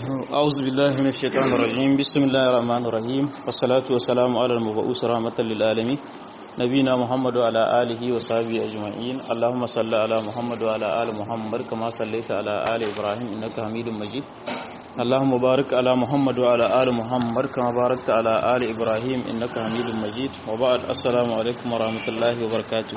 أعوذ بالله من الشيطان الرجيم بسم الله الرحمن الرحيم والصلاة والسلام على المبعوث رحمة للعالمين نبينا محمد وعلى آله وصحبه أجمعين اللهم صل على محمد وعلى آل محمد كما صليت على آل إبراهيم إنك حميد مجيد اللهم بارك على محمد وعلى آل محمد كما باركت على آل إبراهيم إنك حميد مجيد وبعد السلام عليكم ورحمة الله وبركاته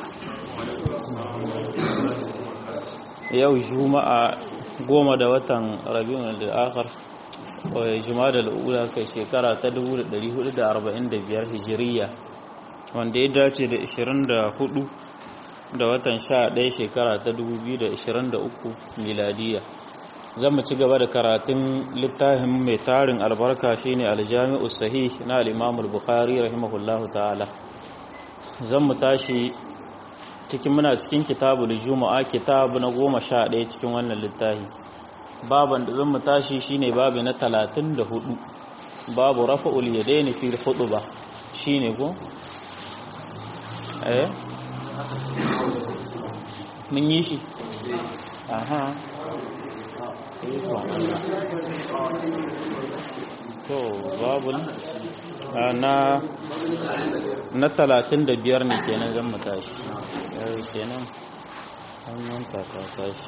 yau juma'a goma da watan rabiun al-akhir juma'a da al'ula kai shekara ta 1445 hijiriya wanda ya dace da 24 da watan 11 shekara ta 2023 miladiya zan mu ci gaba da karatun littafin mai tarin albarka shine aljami'u sahih na al-imam al-bukhari rahimahullahu ta'ala zan mu tashi cikin muna cikin kitabul juma'a kitabu na goma sha ɗaya cikin wannan littafi baban da zan mu tashi shine babu na talatin da hudu babu rafa'ul yadaini fi ba shine ko eh mun yi shi aha to babu na na talatin da biyar ne kenan zan mu tashi kenan an yanka ta tashi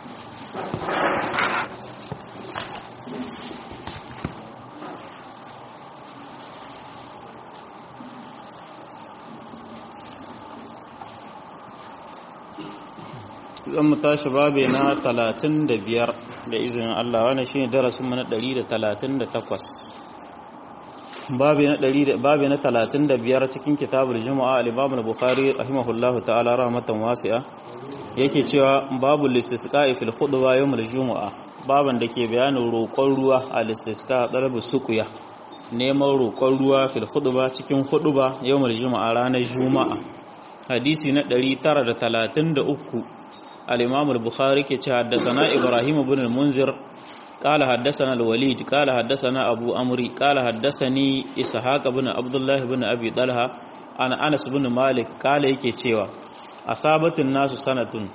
zan mu tashi babe na talatin da biyar da izinin Allah wani shi ne darasinmu na ɗari da talatin da takwas babi na talatin da biyar cikin kitabul juma'a al-imam al-bukhari rahimahullahu ta'ala rahmatan wasi'a yake cewa babu listisqa'i fil khutba yawm al-jumu'a baban da ke bayanin roƙon ruwa a listisqa talabu suqya neman roƙon ruwa fil khutba cikin khutba yawm al-jumu'a ranar juma'a hadisi na 933 al-imam al-bukhari ke cewa haddathana ibrahim ibn al-munzir قال حدثنا الوليد قال حدثنا أبو أمري قال حدثني إسحاق بن عبد الله بن أبي طلحة عن أنس بن مالك قال yake cewa asabatun nasu sanatun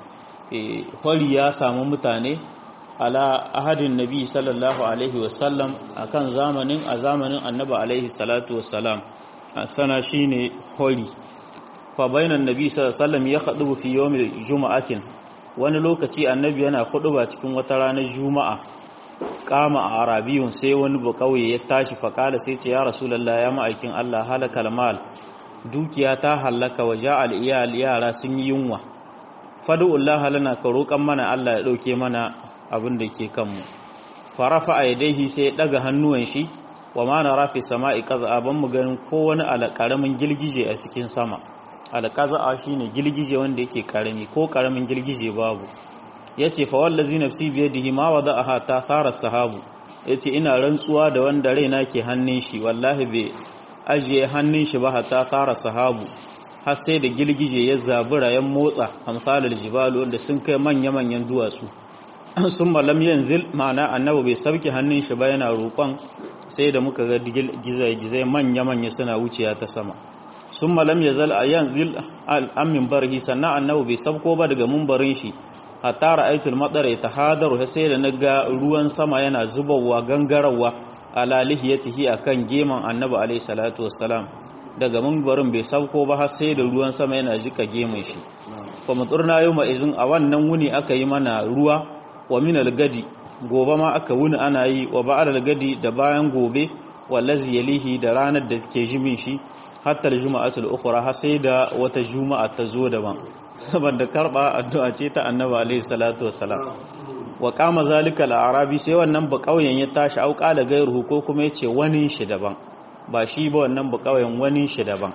hori ya samu mutane ala ahadin nabi sallallahu alaihi wasallam akan zamanin a zamanin annabi alaihi salatu wassalam sana shine hori fa bainan nabi sallallahu alaihi wasallam ya khadu fi yawmil juma'atin wani lokaci annabi yana ba cikin wata ranar juma'a kama a arabiyun sai wani bakauye ya tashi faƙala sai ce ya rasulallah ya ma'aikin Allah halakal mal dukiya ta halaka wa ja'al iyal yara sun yi yunwa fadu'ullah lana ka roƙan mana Allah ya ɗauke mana abin da ke kanmu farafa a yadaihi sai ya ɗaga hannuwan shi wa ma na rafi sama'i ƙaza'a ban mu ganin ko wani alƙaramin girgije a cikin sama alƙaza'a shine girgije wanda yake ƙarami ko ƙaramin girgije babu ya ce fa wallazi nafsi biyadihi ma wada'aha ta thara sahabu ya ce ina rantsuwa da wanda raina ke hannun shi wallahi bai ajiye hannun shi ba hatta thara sahabu har sai da girgije ya zabura ya motsa amsalar jibalu wanda sun kai manya-manyan duwatsu sun malam yanzil ma'ana annabi bai sabke hannun shi ba yana roƙon sai da muka ga gizai manya-manya suna wuciya ta sama sun malam ya zal a yanzil al'amin barhi sannan annabi bai sabko ba daga mumbarin shi hatta ra'aytul matar yatahadaru sai da naga ruwan sama yana zubawa gangarawa ala lihiyatihi akan geman annabi alayhi salatu wassalam daga munbarin bai sauko ba har sai da ruwan sama yana jika gemun shi fa muturna yawma izin a wannan wuni aka yi mana ruwa wa min gadi gobe ma aka wuni ana yi wa ba'al gadi da bayan gobe wallazi yalihi da ranar da ke jimin shi hatta al-juma'atul ukhra har sai da wata juma'a ta zo daban saboda karba addu'a ce ta annabi alaihi salatu wassalam wa qama zalika al-arabi sai wannan ba kauyen ya tashi auka da gairuhu ko kuma yace wani shi daban ba shi ba wannan ba kauyen wani shi daban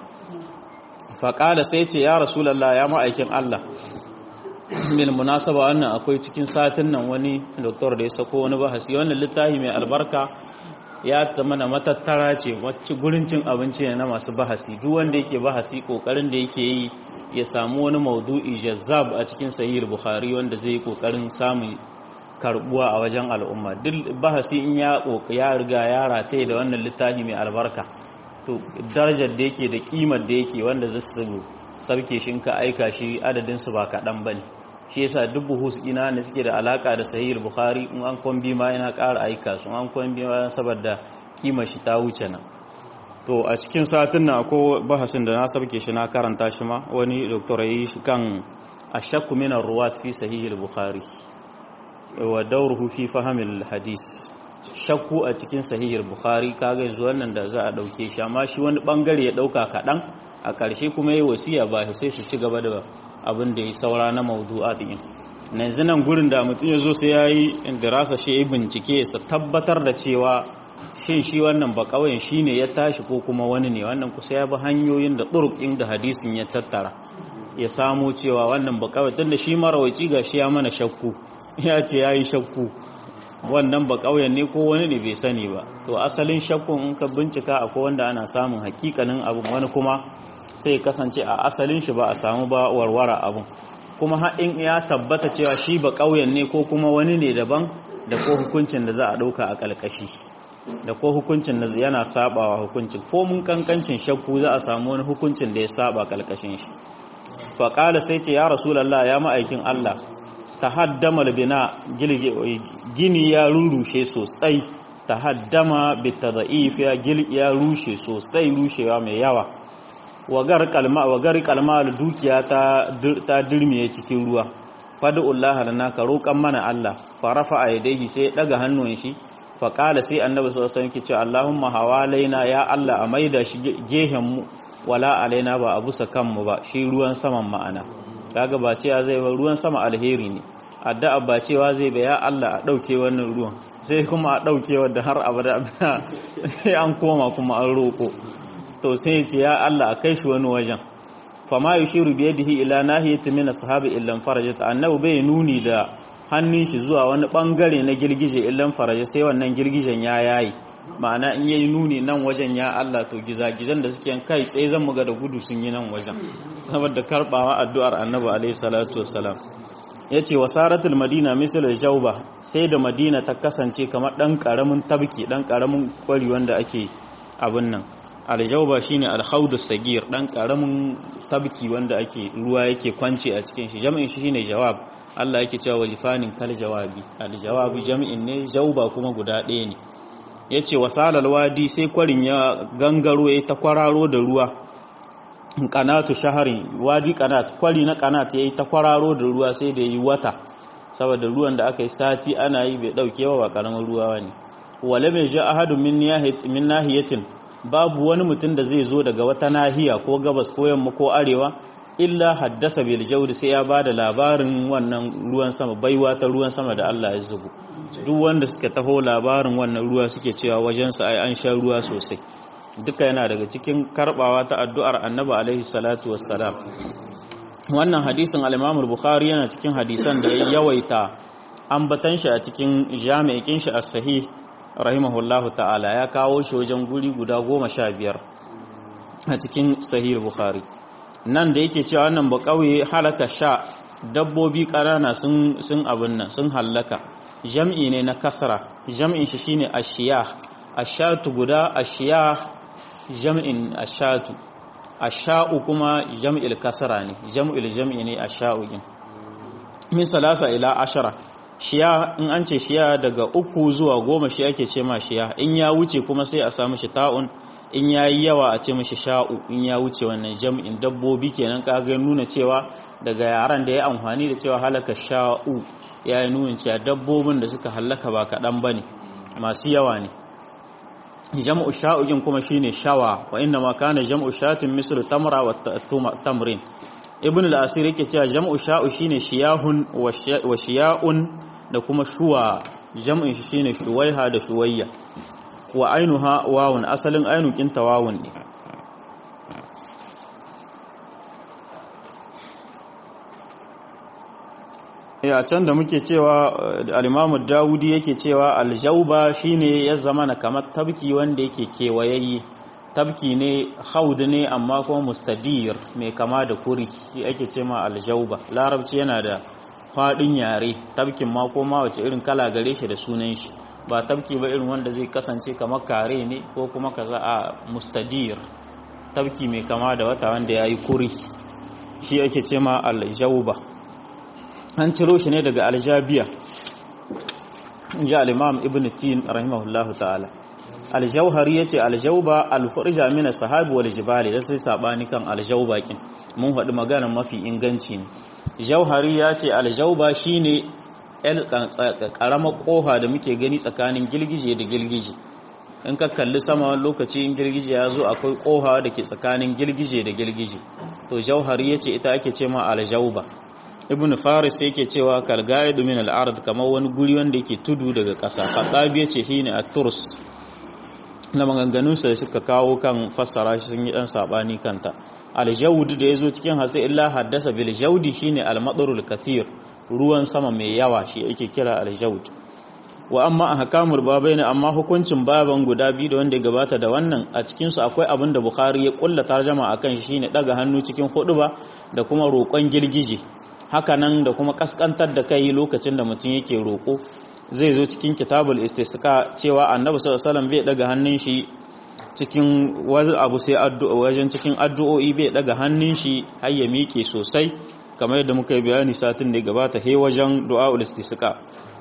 fa qala sai ce ya rasulullah ya ma'aikin Allah min munasaba wannan akwai cikin satin nan wani doktor da ya sako wani bahasi wannan littafi mai albarka ya mana matattara ce wacce gurin cin abinci ne na masu bahasi duk wanda yake bahasi kokarin da yake yi ya samu wani maudu'i jazzab a cikin sahih bukhari wanda zai yi kokarin samun karbuwa a wajen al'umma duk bahasi in ya ya riga ya rataye da wannan littafi mai albarka to darajar da yake da kimar da yake wanda zai su sabke shi ka aika shi adadin su ba kaɗan bane shi yasa duk buhus ina ne suke da alaka da sahih bukhari in an kwambi ma yana ƙara aika su an kwambi ma saboda kima shi ta wuce nan to a cikin satin na ko bahasin da na sabke shi na karanta shi ma wani doktor yi shi kan ashakku min ruwat fi sahih bukhari wa dawruhu fi fahimil hadis shakku a cikin sahih bukhari kaga yanzu wannan da za a dauke shi amma shi wani bangare ya dauka kadan a ƙarshe kuma yi wasiya ba sai su ci gaba da abin da ya saura na maudu'at din yanzu nan gurin da mutum ya zo sai ya yi dirasa shi ya bincike ya tabbatar da cewa shin shi wannan ba ƙauyen shi ne ya tashi ko kuma wani ne wannan kusa ya bi hanyoyin da ɗuruk ɗin da hadisin ya tattara ya samo cewa wannan ba ƙauyen tun da shi marawaci ga shi ya mana shakku ya ce ya yi shakku wannan ba ƙauyen ne ko wani ne bai sani ba to asalin shakkun in ka bincika akwai wanda ana samun hakikanin abin wani kuma sai kasance a asalin shi ba a samu ba warwara abin kuma haɗin ya tabbata cewa shi ba ƙauyen ne ko kuma wani ne daban da ko hukuncin da za a ɗauka a ƙalƙashi da ko hukuncin da yana sabawa hukuncin ko mun kankancin shakku za a samu wani hukuncin da ya saba ƙalƙashin shi faƙala sai ce ya rasulallah ya ma'aikin Allah ta haddama bina gini ya rurrushe sosai ta haddama bita da'if ya rushe sosai rushewa mai yawa wagar kalma da dukiya ta dirmiye cikin ruwa fadu'ullah lana ka roƙan mana Allah farafa a yadaihi sai daga hannun shi faƙala sai annabi sallallahu alaihi wasallam ce Allahumma hawalaina ya Allah a maida shi gehen mu wala alaina ba a busa kanmu ba shi ruwan saman ma'ana kaga ba cewa zai ba ruwan sama alheri ne addu'a ba cewa zai ba ya Allah a dauke wannan ruwan sai kuma a dauke wanda har abada an koma kuma an roko to sai ce ya Allah a kai shi wani wajen fama yushiru bi yadihi ila nahiyati min ashabi illan farajat annabi bai nuni da hannun shi zuwa wani bangare na girgije illan faraja sai wannan girgijen ya yayi ma'ana in yayi nuni nan wajen ya Allah to gizagizan da suke kai tsaye zan muga da gudu sun yi nan wajen saboda karbawa addu'ar annabi alaihi salatu wassalam yace wasaratul madina misal jawba sai da madina ta kasance kamar dan karamin tabki dan karamin kwari wanda ake abin nan aljawba shine alhaudus sagir dan karamin tabki wanda ake ruwa yake kwance a cikin shi jami'in shi shine jawab Allah yake cewa wajifanin kal jawabi aljawabi jami'in ne jawba kuma guda ɗaya ne yace wasalal wadi sai kwarin ya gangaro ya ta kwararo da ruwa kanatu shahari wadi kanat kwari na kanat yayi ta kwararo da ruwa sai da yi wata saboda ruwan da aka yi sati ana yi bai dauke ba karamin ruwa ne wala mai ja ahadun min nahiyatin babu wani mutum da zai zo daga wata nahiya ko gabas ko yamma ko arewa illa haddasa bil jawdi sai ya bada labarin wannan ruwan sama baiwa ta ruwan sama da Allah ya zubo duk wanda suka taho labarin wannan ruwa suke cewa wajen sa ai an sha ruwa sosai duka yana daga cikin karbawa ta addu'ar Annabi alaihi salatu wassalam wannan hadisin al-Imam al-Bukhari yana cikin hadisan da ya yawaita ambatan shi a cikin jami'in shi as-sahih rahimahullahu ta'ala ya kawo shi wajen guri guda goma sha biyar a cikin sahih bukhari nan da yake cewa wannan ba kauye halaka sha dabbobi ƙanana sun sun abin nan sun hallaka jam'i ne na kasra jam'in shi shine ashiya ashatu guda ashiya jam'in ashatu asha'u kuma jam'il kasra ne jam'il jam'i ne asha'u din min salasa ila ashara shiya in an ce shiya daga uku zuwa goma shi ake ce ma shiya in ya wuce kuma sai a samu shi ta'un in ya yi yawa a ce mashi sha'u in ya wuce wannan jam'in dabbobi kenan kaga nuna cewa daga yaran da ya amfani da cewa halaka sha'u ya yi nuna cewa dabbobin da suka halaka ba kaɗan ba ne masu yawa ne jam'u sha'ugin kuma shine shawa wa inna ma kana jam'u shatin mislu tamra wa tamrin ibn al-asir yake cewa jam'u sha'u shine shiyahun wa shiya'un da kuma shuwa jam'in shi shine shuwaiha da shuwayya wa ainuha wawun asalin ainu kinta wawun ne ya can da muke cewa al-imamu dawudi yake cewa al-jawba shine ya zama na kamar tabki wanda yake kewayayye tabki ne haud ne amma kuma mustadir mai kama da kuri shi ake ce ma aljauba larabci yana da fadin yare tabkin ma ko ma wace irin kala gare shi da sunan shi ba tabki ba irin wanda zai kasance kamar kare ne ko kuma kaza a mustadir tabki mai kama da wata wanda ya yi kuri shi ake ce ma aljauba an ciro shi ne daga aljabiya ji al-imam ibn tin rahimahullahu ta'ala aljauhari yace aljauba alfurja min as-sahabi wal jibali da sai sabani kan aljauba kin mun faɗi maganar mafi inganci ne jauhari yace aljauba shine el karamar kofa da muke gani tsakanin gilgije da gilgije in ka kalli sama wani lokaci in girgije ya zo akwai koha da ke tsakanin girgije da girgije to jauhari ya ce ita ake ce ma aljauba ibn faris yake cewa kalgaidu min al'ard kamar wani guri wanda yake tudu daga ƙasa faqabi yace shine at-turs na maganganunsa da suka kawo kan fassara shi sun yi dan sabani kanta aljawd da yazo cikin hasa illa haddasa bil jawdi shine al-madarul kathir ruwan sama mai yawa shi yake kira aljawd wa amma ahkamul babaini amma hukuncin baban guda biyu da wanda ya gabata da wannan a cikin su akwai abin da bukhari ya kulla tarjama akan shi shine daga hannu cikin huduba da kuma roƙon girgije haka nan da kuma kaskantar da kai lokacin da mutum yake roƙo zai zo cikin kitabul istisqa cewa annabi sallallahu alaihi wasallam bai daga hannun shi cikin wani abu sai addu'a wajen cikin addu'o'i bai daga hannun shi har ya miƙe sosai kamar yadda muka yi bayani satin da gabata he wajen du'aul istisqa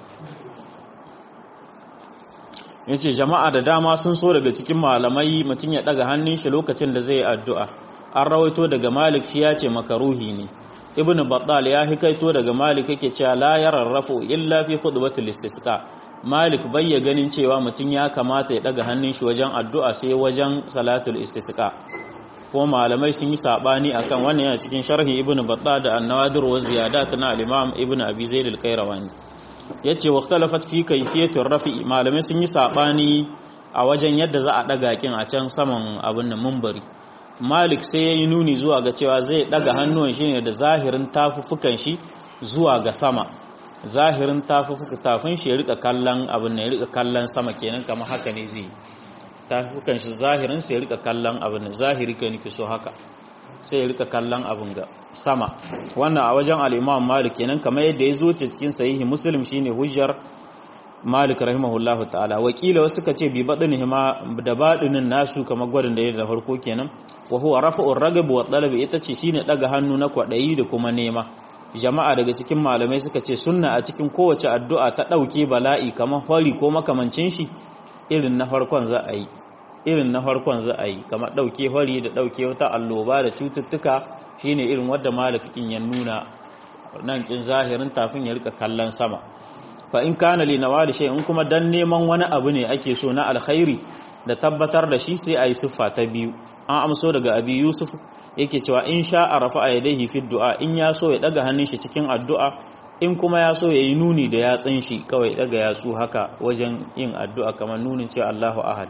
yace jama'a da dama sun so daga cikin malamai mutum ya daga hannun shi lokacin da zai addu'a an rawaito daga malik shi ya ce makaruhi ne ibn battal ya hikaito daga malik yake cewa la yararrafu illa fi khutbatil istisqa malik bayya ganin cewa mutum ya kamata ya daga hannun shi wajen addu'a sai wajen salatul istisqa ko malamai sun yi sabani akan wannan yana cikin sharhi ibn battal da an-nawadir wa ziyadat na al-imam ibn abi zaid al-qayrawani yace waqtalafat fi kayfiyatir rafi malamai sun yi sabani a wajen yadda za a daga kin a can saman abin nan munbari malik sai ya yi nuni zuwa ga cewa zai daga hannuwan shi ne da zahirin tafufukan shi zuwa ga sama zahirin tafufuka tafin shi ya rika kallon abin ya rika kallon sama kenan kamar haka ne zai tafufukan shi zahirin sai ya rika kallon abin zahiri ka nake so haka sai ya rika kallon abin ga sama wannan a wajen al-imam malik kenan kamar yadda ya zo cikin sahihi muslim shine hujjar malik rahimahullahu ta'ala wakila wasu suka ce bi badin ma da badinin nasu kamar gwadin da ya da farko kenan wa huwa rafa'ur ragab wa talab ita ce shine daga hannu na kwadayi da kuma nema jama'a daga cikin malamai suka ce sunna a cikin kowace addu'a ta dauke bala'i kamar hori ko makamancin shi irin na farkon za a yi irin na farkon za a yi kamar dauke hori da dauke wata alloba da cututtuka shine irin wadda malafikin ya nuna nan kin zahirin tafin ya rika kallon sama fa in kana li nawali shay in kuma dan neman wani abu ne ake so na alkhairi da tabbatar da shi sai ayi siffa ta biyu an amso daga abi yusuf yake cewa in sha arafa yadayhi fi du'a in ya so ya daga hannun shi cikin addu'a in kuma ya so yayi nuni da yatsin shi kawai daga yatsu haka wajen yin addu'a kamar nunin cewa Allahu ahad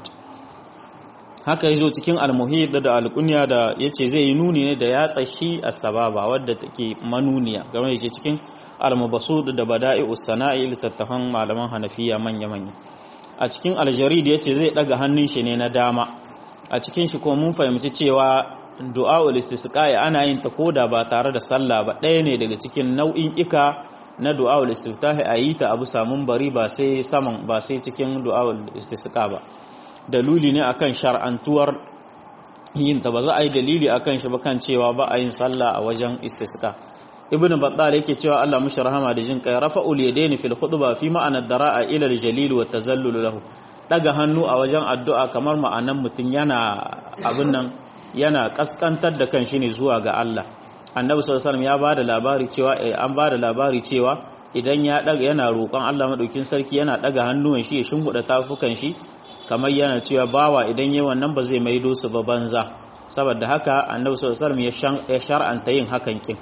haka yazo cikin almuhid da alqunya da yace zai yi nuni ne da yatsa shi as-sababa wadda take manuniya game yace cikin al-mabsud da bada'i'us sana'i littattafan malaman hanafiya manya-manya a cikin aljarid yace zai daga hannun shi ne na dama a cikin shi kuma mun fahimci cewa du'a'ul istisqa'i ana yin ta koda ba tare da sallah ba ɗaya ne daga cikin nau'in ika na du'a'ul istiftahi a yi ta abu samun bari ba sai saman ba sai cikin du'a'ul istisqa ba dalili ne akan shar'antuwar yin ta ba za a yi dalili akan shi ba kan cewa ba a yin sallah a wajen istisqa ibn battal yake cewa Allah mushi rahama da jin kai rafa'ul yadaini fil khutba fi ma'ana dara'a ila al-jalil wa tazallul lahu daga hannu a wajen addu'a kamar ma'anan mutun yana abin nan yana kaskantar da kanshi ne zuwa ga Allah annabi sallallahu alaihi wasallam ya bada labari cewa an bada labari cewa idan ya daga yana roƙon Allah madaukin sarki yana daga hannuwan shi ya shimbuda tafukan shi kamar yana cewa bawa idan yayi wannan ba zai maido su ba banza saboda haka annabi sallallahu alaihi wasallam ya shar'anta yin hakan kin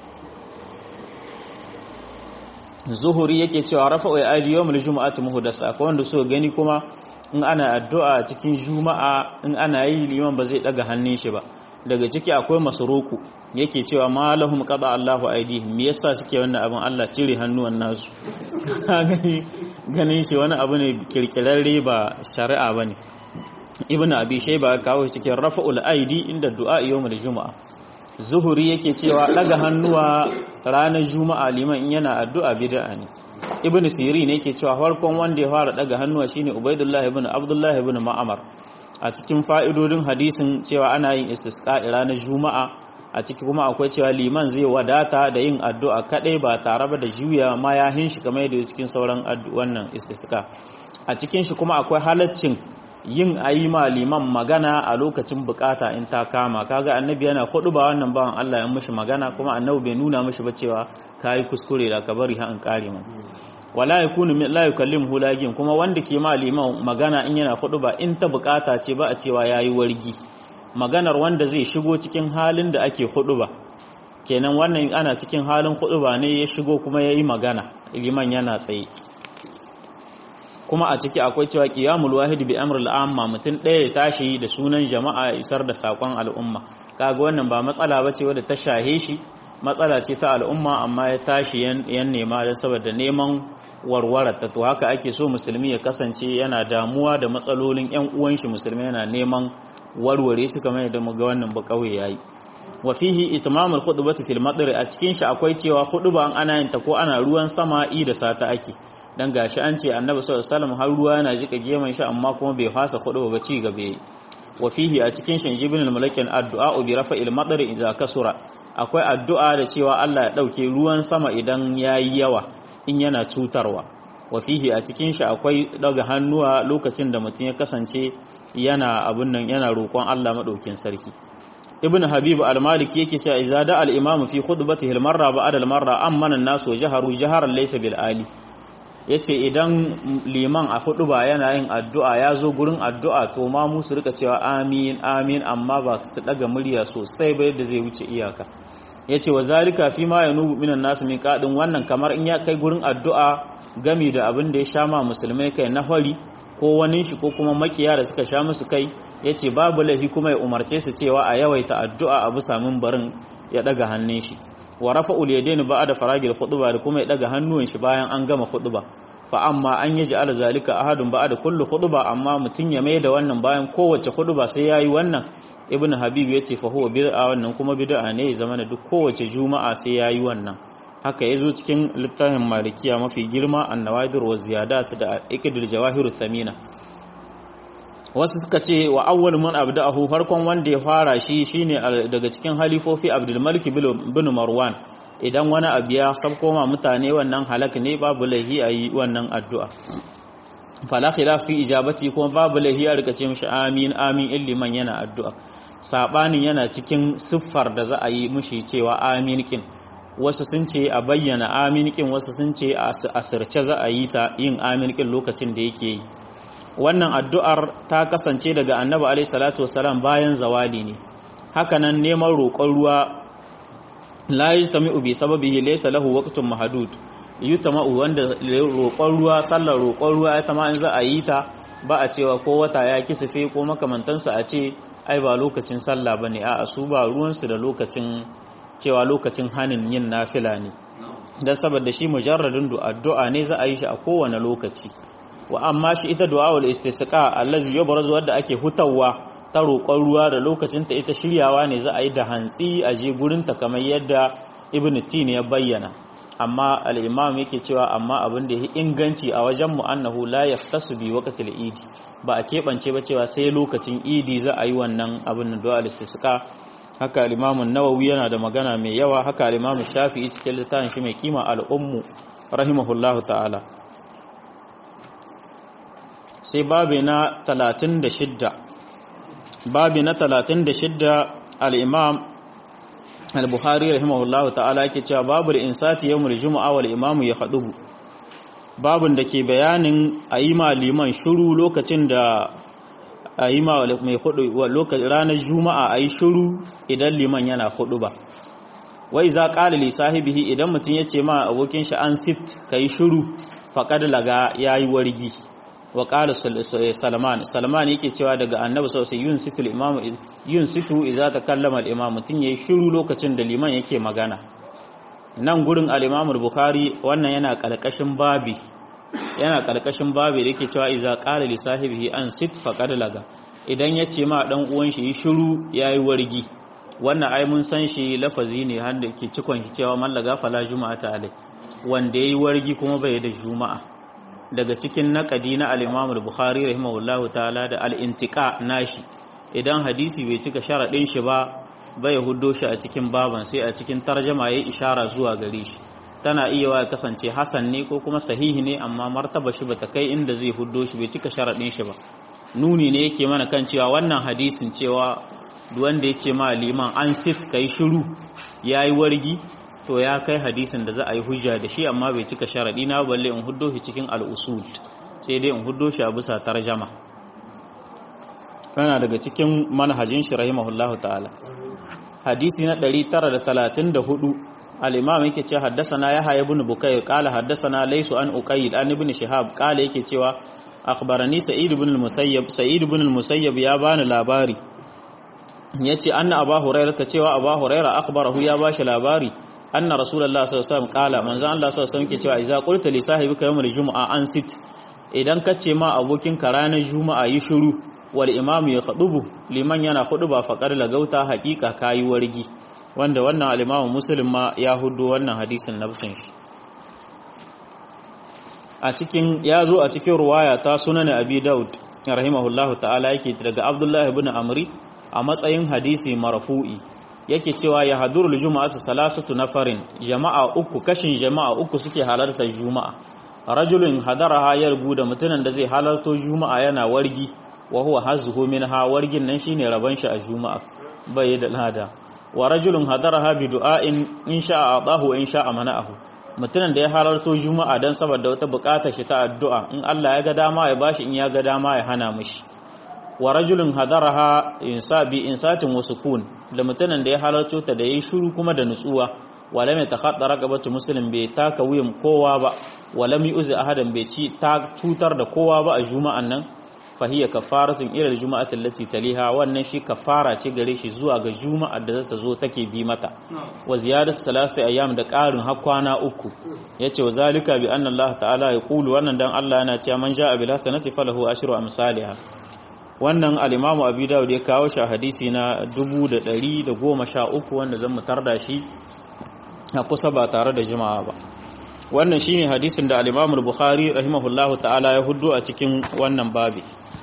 zuhuri yake cewa rafa'u aidi yawmul jumu'ati muhdasa akwai wanda so gani kuma in ana addu'a cikin juma'a in ana yi liman ba zai daga hannun shi ba daga ciki akwai masruku yake cewa ma lahum qada Allahu aidihim me yasa suke wannan abin Allah cire hannuwan nasu ganin shi wani abu ne kirkirarre ba shari'a bane ibnu abi shayba kawo cikin rafa'ul aidi inda du'a yawmul jumu'a zuhuri yake cewa daga hannuwa ranar juma'a liman yana addu'a bid'a ne ibn siri ne yake cewa farkon wanda ya fara daga hannuwa shine ubaidullah ibn abdullah ibn ma'amar a cikin fa'idodin hadisin cewa ana yin istisqa ranar juma'a a ciki kuma akwai cewa liman zai wadata da yin addu'a kadai ba tare ba da juya mayahin shi kamar yadda cikin sauran wannan istisqa a cikin shi kuma akwai halaccin yin ayima liman magana a lokacin bukata in ta kama kaga annabi yana hudu ba wannan bawan Allah ya mishi magana kuma annabi bai nuna mishi ba cewa kai kuskure da ka bari ha an kare mu wala yakunu min la yukallimu lagin kuma wanda ke ma liman magana in yana hudu ba in ta bukata ce ba a cewa yayi wargi maganar wanda zai shigo cikin halin da ake hudu ba kenan wannan ana cikin halin hudu ba ne ya shigo kuma yayi magana liman yana tsaye kuma a ciki akwai cewa qiyamul wahid bi amril amma mutum ɗaya ya tashi da sunan jama'a ya isar da sakon al'umma kaga wannan ba matsala bace wadda ta shahe shi matsala ce ta al'umma amma ya tashi yan nema da saboda neman warwarar ta to haka ake so musulmi ya kasance yana damuwa da matsalolin yan uwan shi musulmi yana neman warware su kamar yadda muga wannan ba kauye yayi wa fihi itmamul khutbati fil madri a cikin shi akwai cewa khutba ana yin ta ko ana ruwan sama i da sata ake dan gashi an ce annabi sallallahu alaihi wasallam har ruwa yana jika geman shi amma kuma bai fasa khutba ba ci gaba wa fihi a cikin shi ibn al-malakin addu'a bi rafa'il madri idza kasura akwai addu'a da cewa Allah ya dauke ruwan sama idan yayi yawa in yana cutarwa wa fihi a cikin shi akwai daga hannuwa lokacin da mutum ya kasance yana abun nan yana roƙon Allah madaukin sarki ibn habib al-maliki yake cewa idza da al-imam fi khutbatihi al-marra ba'da al-marra amana an-nas wa jaharu jaharan laysa bil ali yace idan liman a ba yana yin addu'a ya zo gurin addu'a to ma mu su rika cewa amin amin amma ba su daga murya sosai ba yadda zai wuce iyaka yace wa zalika fi ma yanubu minan nas min qadin wannan kamar in ya kai gurin addu'a gami da abin da ya sha ma musulmai kai na hori ko wani shi ko kuma makiya da suka sha musu kai yace babu laifi kuma ya umarce su cewa a yawaita addu'a a bisa barin ya daga hannun shi wa rafa'ul yadaini ba'da faragil khutba da kuma ya daga hannuwan shi bayan an gama khutba fa amma an yaji ala zalika ahadun ba'da kullu khutba amma mutun ya mai da wannan bayan kowace khutba sai yayi wannan ibnu habib yace fa huwa bid'a wannan kuma bid'a ne zamana duk kowace juma'a sai yayi wannan haka yazo cikin littafin malikiya mafi girma an-nawadir wa ziyadat da iqdul jawahirut thamina wasu suka ce wa awwal man abda'ahu farkon wanda ya fara shi shine daga cikin halifofi Abdul Malik bin Marwan idan wani abu ya sabko ma mutane wannan halak ne babu laihi ayi wannan addu'a fala khilaf fi ijabati kuma babu laihi ya rika ce mishi amin amin illiman yana addu'a sabanin yana cikin siffar da za a yi mishi cewa amin kin wasu sun ce a bayyana amin kin wasu sun ce a asirce za a yi ta yin amin kin lokacin da yake yi wannan addu'ar ta kasance daga annabi alaihi salatu wasalam bayan zawali ne hakanan neman roƙon ruwa la yajtami'u bi sababihi laysa lahu waqtun mahdud yutama'u wanda roƙon ruwa sallar roƙon ruwa ita ma in za a yi ta ba a cewa ko wata ya kisife ko makamantansa a ce ai ba lokacin sallah bane a'a su ba ruwansu da lokacin cewa lokacin hanin yin nafila ne dan saboda shi mujarradin addu'a ne za a yi shi a kowane lokaci wa amma shi ita du'a'ul istisqa allazi yubrazu wadda ake hutawa ta roƙon ruwa da lokacin ta ita shiryawa ne za a yi da hantsi a je gurin ta kamar yadda ibn tin ya bayyana amma al-imam yake cewa amma abin da yake inganci a wajen mu annahu la yaftasu bi waqtil idi ba a keɓance ba cewa sai lokacin idi za a yi wannan abin du'a'ul istisqa haka al-imam an-nawawi yana da magana mai yawa haka al-imam shafi'i cikin littafin shi mai kima al-ummu rahimahullahu ta'ala sai babi na 36 babi na 36 al-imam al-bukhari rahimahullahu ta'ala yake cewa babu insati yawmul jumu'a wal imamu ya khadubu babun da ke bayanin ayi liman shiru lokacin da ayi ma mai hudu lokacin ranar juma'a ayi shiru idan liman yana hudu ba wai za qala li sahibihi idan mutun yace ma abokin shi an sift kai shiru faqad laga yayi wargi wa qala salman salman yake cewa daga annabi sallallahu alaihi wasallam imam yunsitu idza takallama al-imam mutun yayi shiru lokacin da liman yake magana nan gurin al-imam al-bukhari wannan yana kalkashin babi yana kalkashin babi da yake cewa idza qala li sahibihi an sit faqad laga idan yace ma dan uwan shi shiru yayi wargi wannan ai mun san shi lafazi ne handa ke cikon shi cewa man laga fala juma'ata alai wanda yayi wargi kuma bai da juma'a daga cikin naƙadi na al-Imam al-Bukhari rahimahullahu ta'ala da al-intiqa nashi idan hadisi bai cika sharaɗin shi ba bai huddo shi a cikin baban sai a cikin tarjama ya ishara zuwa gare shi tana iya wa kasance hasan ne ko kuma sahihi ne amma martaba shi bata kai inda zai huddo shi bai cika sharaɗin shi ba nuni ne yake mana kan cewa wannan hadisin cewa wanda ya ce ma liman an sit kai shiru yayi wargi to ya kai hadisin da za a yi hujja da shi amma bai cika sharaɗi na balle in huddo shi cikin al'usul sai dai in huddo shi a bisa tarjama kana daga cikin manhajin shi rahimahullahu ta'ala hadisi na 934 al-imam yake ce haddathana yahya ibn bukayr qala haddathana laysu an uqayyid an ibn shihab qala yake cewa akhbarani sa'id ibn al-musayyab sa'id ibn al-musayyab ya bani labari yace anna abu hurairah ta cewa abu hurairah akhbarahu ya bashi labari anna rasulullah sallallahu alaihi wasallam qala manzo Allah sallallahu alaihi wasallam yake cewa idza qulta li sahibika yawmal jumu'a an sit idan kace ma abokinka ranar juma'a yi shiru wal imamu ya khadubu liman yana ba faqar lagauta haqiqa kayi wargi wanda wannan al-imamu muslim ma ya hudu wannan hadisin nafsin shi a cikin ya zo a cikin ruwaya ta sunan abi daud rahimahullahu ta'ala yake daga abdullahi ibn amri a matsayin hadisi marfu'i yake cewa ya hadurul juma'atu salasatu nafarin jama'a uku kashin jama'a uku suke halartar juma'a rajulun hadaraha yarbu da mutumin da zai halarto juma'a yana wargi wa huwa hazzuhu minha wargin nan shine raban shi a juma'a bai da lada wa rajulun hadaraha bi du'ain in sha'a atahu in sha'a mana'ahu mutumin da ya halarto juma'a dan saboda wata bukatar shi ta addu'a in Allah ya ga dama ya bashi in ya ga dama ya hana mishi wa rajulun hadaraha insa bi insatin wa sukun da mutumin da ya halarto ta da yayi shiru kuma da nutsuwa wala mai takhadda raqabatu muslim bai taka wuyan kowa ba wala mi uzi ahadan bai ci ta cutar da kowa ba a juma'an nan fahiya kafaratun ila aljuma'ati allati taliha wannan shi kafara ce gare shi zuwa ga juma'ar da zata zo take bi mata wa ziyadatu salasati ayyam da qarin har kwana uku yace wa zalika bi anna Allah ta'ala ya qulu wannan dan Allah yana cewa man ja'a bil hasanati falahu ashru amsalha wannan al-imamu abi dawud ya kawo shi a hadisi na 1113 wanda zan mutar da shi a kusa ba tare da jima'a ba wannan shine hadisin da al-imamu al-bukhari rahimahullahu ta'ala ya huddo a cikin wannan babi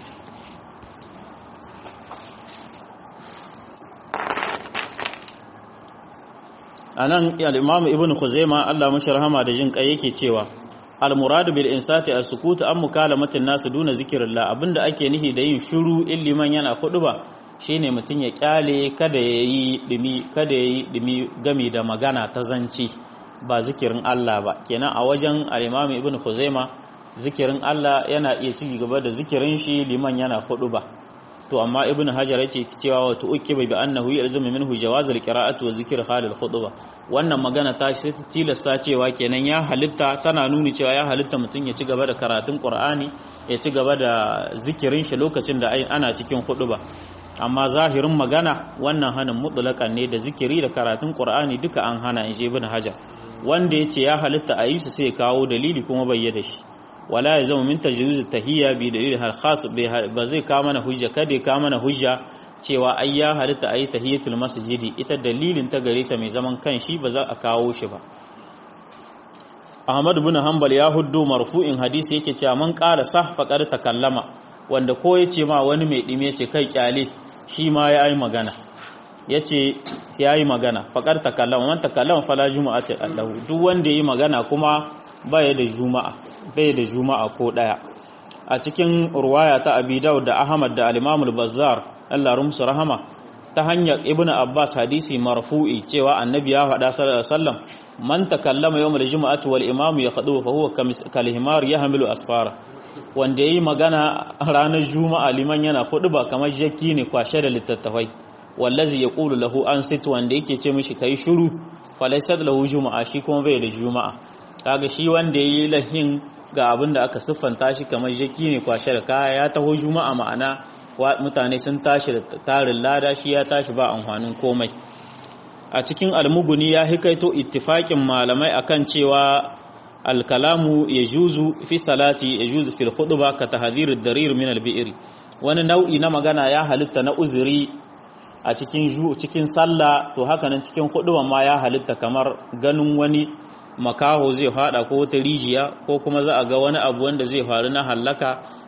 anan al-imamu ibn khuzaima Allah mashi rahama da jin kai yake cewa al-muradu bil insati as-sukut an mukalamatin nasu duna zikrillah abinda ake nihi da yin shiru in liman yana ba shine mutun ya kyale kada yayi dumi kada yayi dumi gami da magana ta zanci ba zikirin Allah ba kenan a wajen al-imam ibn khuzaima zikirin Allah yana iya ci gaba da zikirin shi liman yana ba to amma ibn hajar yace cewa wa tu'kiba bi annahu yalzamu minhu jawaz al-qira'ati wa zikr halil khutbah wannan magana ta shi tilasta cewa kenan ya halitta tana nuni cewa ya halitta mutum ya ci gaba da karatun qur'ani ya ci gaba da zikirin shi lokacin da ana cikin khutba amma zahirin magana wannan hanin mutlaqan ne da zikiri da karatun qur'ani duka an hana in ibn hajar wanda yace ya halitta a yi su sai kawo dalili kuma bayyana shi wala ya zama min tajwiz tahiyya bi dalil hal khas ba zai ka mana hujja kada ka mana hujja cewa ai ya halitta ayi tahiyatul masjidi ita dalilin ta gare ta mai zaman kanshi ba za a kawo shi ba Ahmad ibn Hanbal ya huddo marfu'in hadisi yake cewa man qala sah faqad takallama wanda ko yace ma wani mai dime ce kai kyale shi ma ya yi magana yace ya yi magana faqad takallama man takallama fala jumu'ati allahu duk wanda yi magana kuma baya da juma'a bai da juma'a ko daya a cikin ruwaya ta abi daud da ahmad da al-imam al-bazzar Allah rumsu rahama ta hanyar ibnu abbas hadisi marfu'i cewa annabi ya faɗa sallallahu alaihi wasallam man takallama yawm al-jum'ati wal imam yakhdu fa huwa kal himar yahmilu asfara wanda yayi magana ranar juma'a liman yana kudu ba kamar jakki ne kwashe da littattafai wallazi yaqulu lahu an sit wanda yake ce mishi kai shiru falaysa lahu juma'a shi kuma bai da juma'a kaga shi wanda yayi lahin ga abin da aka siffanta shi kamar jaki ne kwashe da kaya ya taho juma'a ma'ana mutane sun tashi da tarin lada shi ya tashi ba amfanin komai a cikin almuguni ya hikaito ittifakin malamai akan cewa alkalamu ya juzu fi salati ya juzu fil khutba ka tahdhirud darir min al wani nau'i na magana ya halitta na uzuri a cikin cikin sallah to haka nan cikin khutba ma ya halitta kamar ganin wani makaho zai fada ko wata rijiya ko kuma za a ga wani abu wanda zai faru na hallaka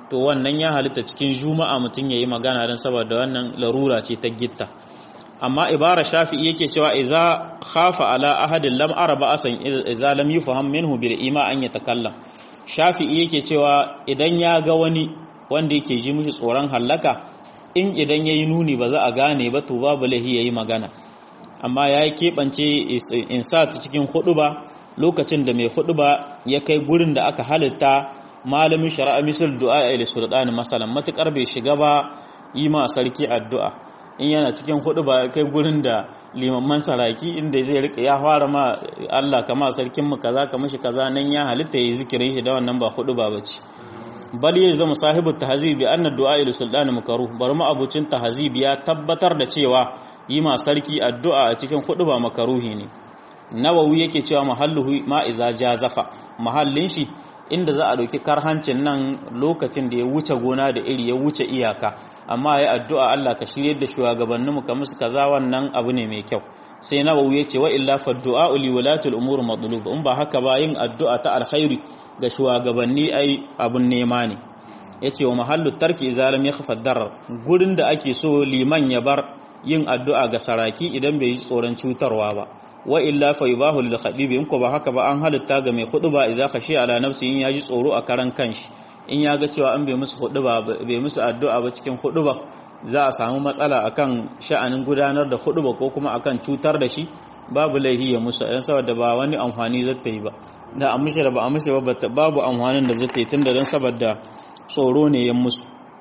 to wannan ya halitta cikin juma'a mutum yayi magana dan saboda wannan larura ce ta gitta amma ibara shafi'i yake cewa iza khafa ala ahadin lam araba asan iza lam yufham minhu bil ima an yatakallam shafi'i yake cewa idan ya ga wani wanda yake ji mishi tsoron hallaka in idan yayi nuni ba za a gane ba to babu lahi yayi magana amma ya keɓance insat cikin huduba lokacin da mai huduba ya kai gurin da aka halitta malamin shari'a misal du'a ila sultani masalan matukar bai shiga ba yi ma sarki addu'a in yana cikin hudu ba kai gurin da limamman saraki inda zai rika ya fara ma Allah kama sarkin mu kaza ka mishi kaza nan ya halitta yayi zikirin shi da wannan ba hudu ba bace bal ya zama sahibu tahzib bi anna du'a ila sultani makaruh bar mu abucin tahzib ya tabbatar da cewa yi ma sarki addu'a a cikin hudu ba makaruhi ne nawawi yake cewa mahalluhu ma iza jazafa mahallin shi inda za a ɗauki karhancin nan lokacin da ya wuce gona da iri ya wuce iyaka amma ya addu'a Allah ka shirye da shugabanninmu ka musu kaza wannan abu ne mai kyau sai nawawi ya ce wa illa fa du'a li walatul umur matlub in ba haka ba yin addu'a ta alkhairi ga shugabanni ai abun nema ne yace wa mahallu tarki zalim ya khafa darar gurin da ake so liman ya bar yin addu'a ga saraki idan bai yi tsoron cutarwa ba wa illa fa yubahu lil khadib in ko ba haka ba an halitta ga mai ba idza khashi ala nafsi in yaji tsoro a karan kanshi in ya ga cewa an bai musu ba bai musu addu'a ba cikin ba za a samu matsala akan sha'anin gudanar da ba ko kuma akan cutar da shi babu laihi ya musu dan saboda ba wani amfani zata yi ba da an mishi da ba a mishi ba babu amfanin da zata yi tunda dan saboda tsoro ne ya musu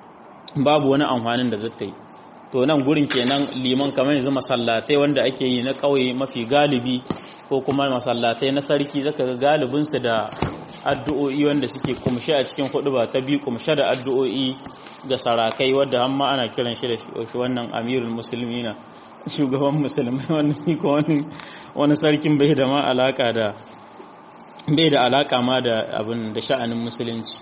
babu wani amfanin da zata yi to nan gurin kenan liman kamar yanzu masallatai wanda ake yi na ƙauye mafi galibi ko kuma masallatai na sarki zaka ga galibinsu da addu'o'i wanda suke kumshe a cikin hudu ba ta biyu kumshe da addu'o'i ga sarakai wadda hamma ana kiran shi da shi wannan amirul musulmi na shugaban musulmai wannan ko wani sarkin bai da ma alaka da bai da alaka ma da abin da sha'anin musulunci